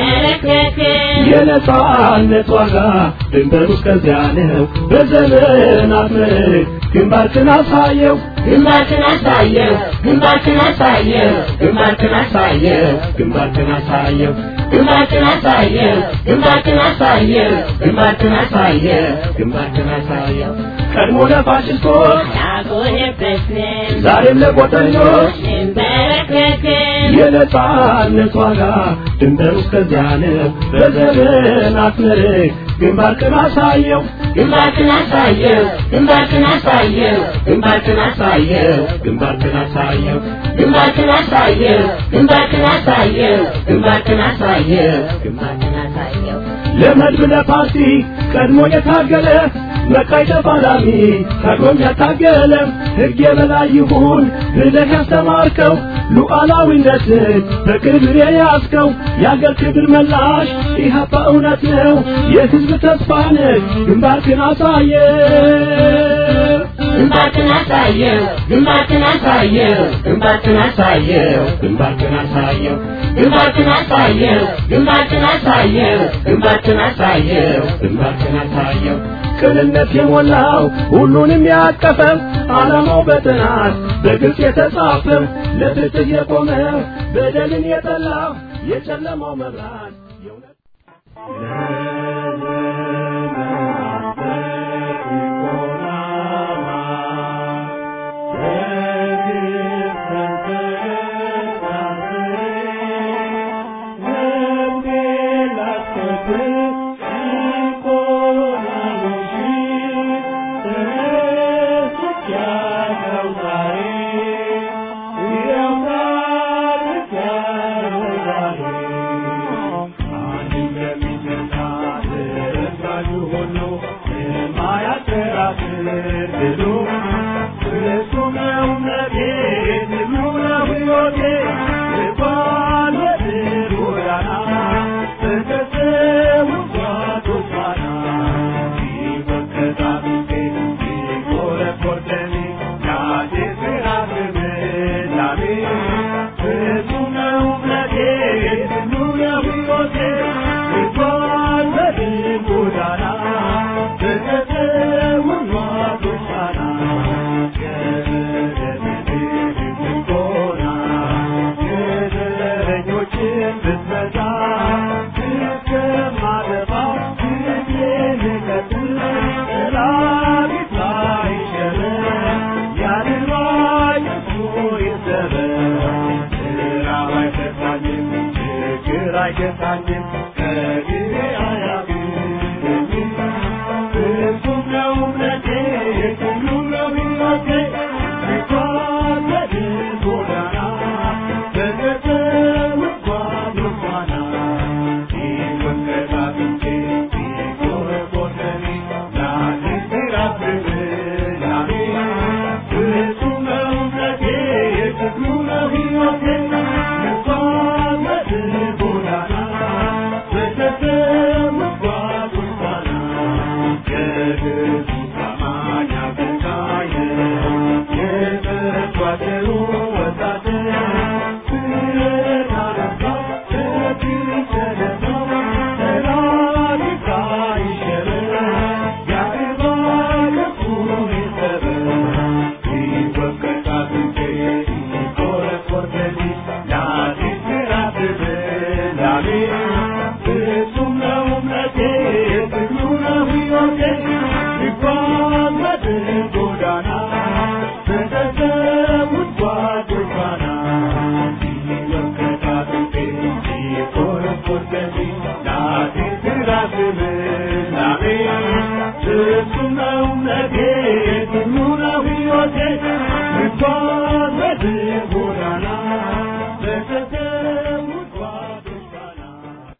የነጻነት ዋጋ ድንበሩ እስከዚያ ነው። በዘመናት ምርክ ግንባርክን አሳየው ግንባርክን አሳየው ግንባርክን አሳየው ግንባርክን አሳየው ግንባርክን አሳየው ግንባርክን አሳየው ግንባርክን አሳየው ግንባርክን አሳየው ግንባርክን አሳየው ቀድሞ ለፋሽስቶች ዛሬም ለጎጠኞች የነጻነት ዋጋ ድንበሩ እስከዚያ ነው። በዘመናት ምርክ ግንባርክን አሳየው ግንባርክን አሳየው ግንባርክን አሳየው ግንባርክን አሳየው ግንባርክን አሳየው ግንባርክን አሳየው ግንባርክን አሳየው ግንባርክን አሳየው ግንባርክን አሳየው ለመድብ ለፓርቲ ቀድሞ የታገለ መቃይ ተፋላሚ ታግሎም ያታገለ ሕግ የበላይ ይሁን ብለህ ያስተማርከው ሉዓላዊነትን በክብር የያዝከው የአገር ክብር መላሽ ኢህአፓ እውነት ነው የሕዝብ ተስፋ ነህ ግንባርክን አሳየ ግንባርክን አሳየው ግንባርክን አሳየው ግንባርክን አሳየው ግንባርክን አሳየው ግንባርክን አሳየው ግንባርክን አሳየው ግንባርክን አሳየው ግንባርክን አሳየው ቅንነት የሞላው ሁሉንም ያቀፈው ዓላማው በጥናት በግልጽ የተጻፈው ለፍትህ የቆመ በደልን የጠላ የጨለማው መብራት የእውነት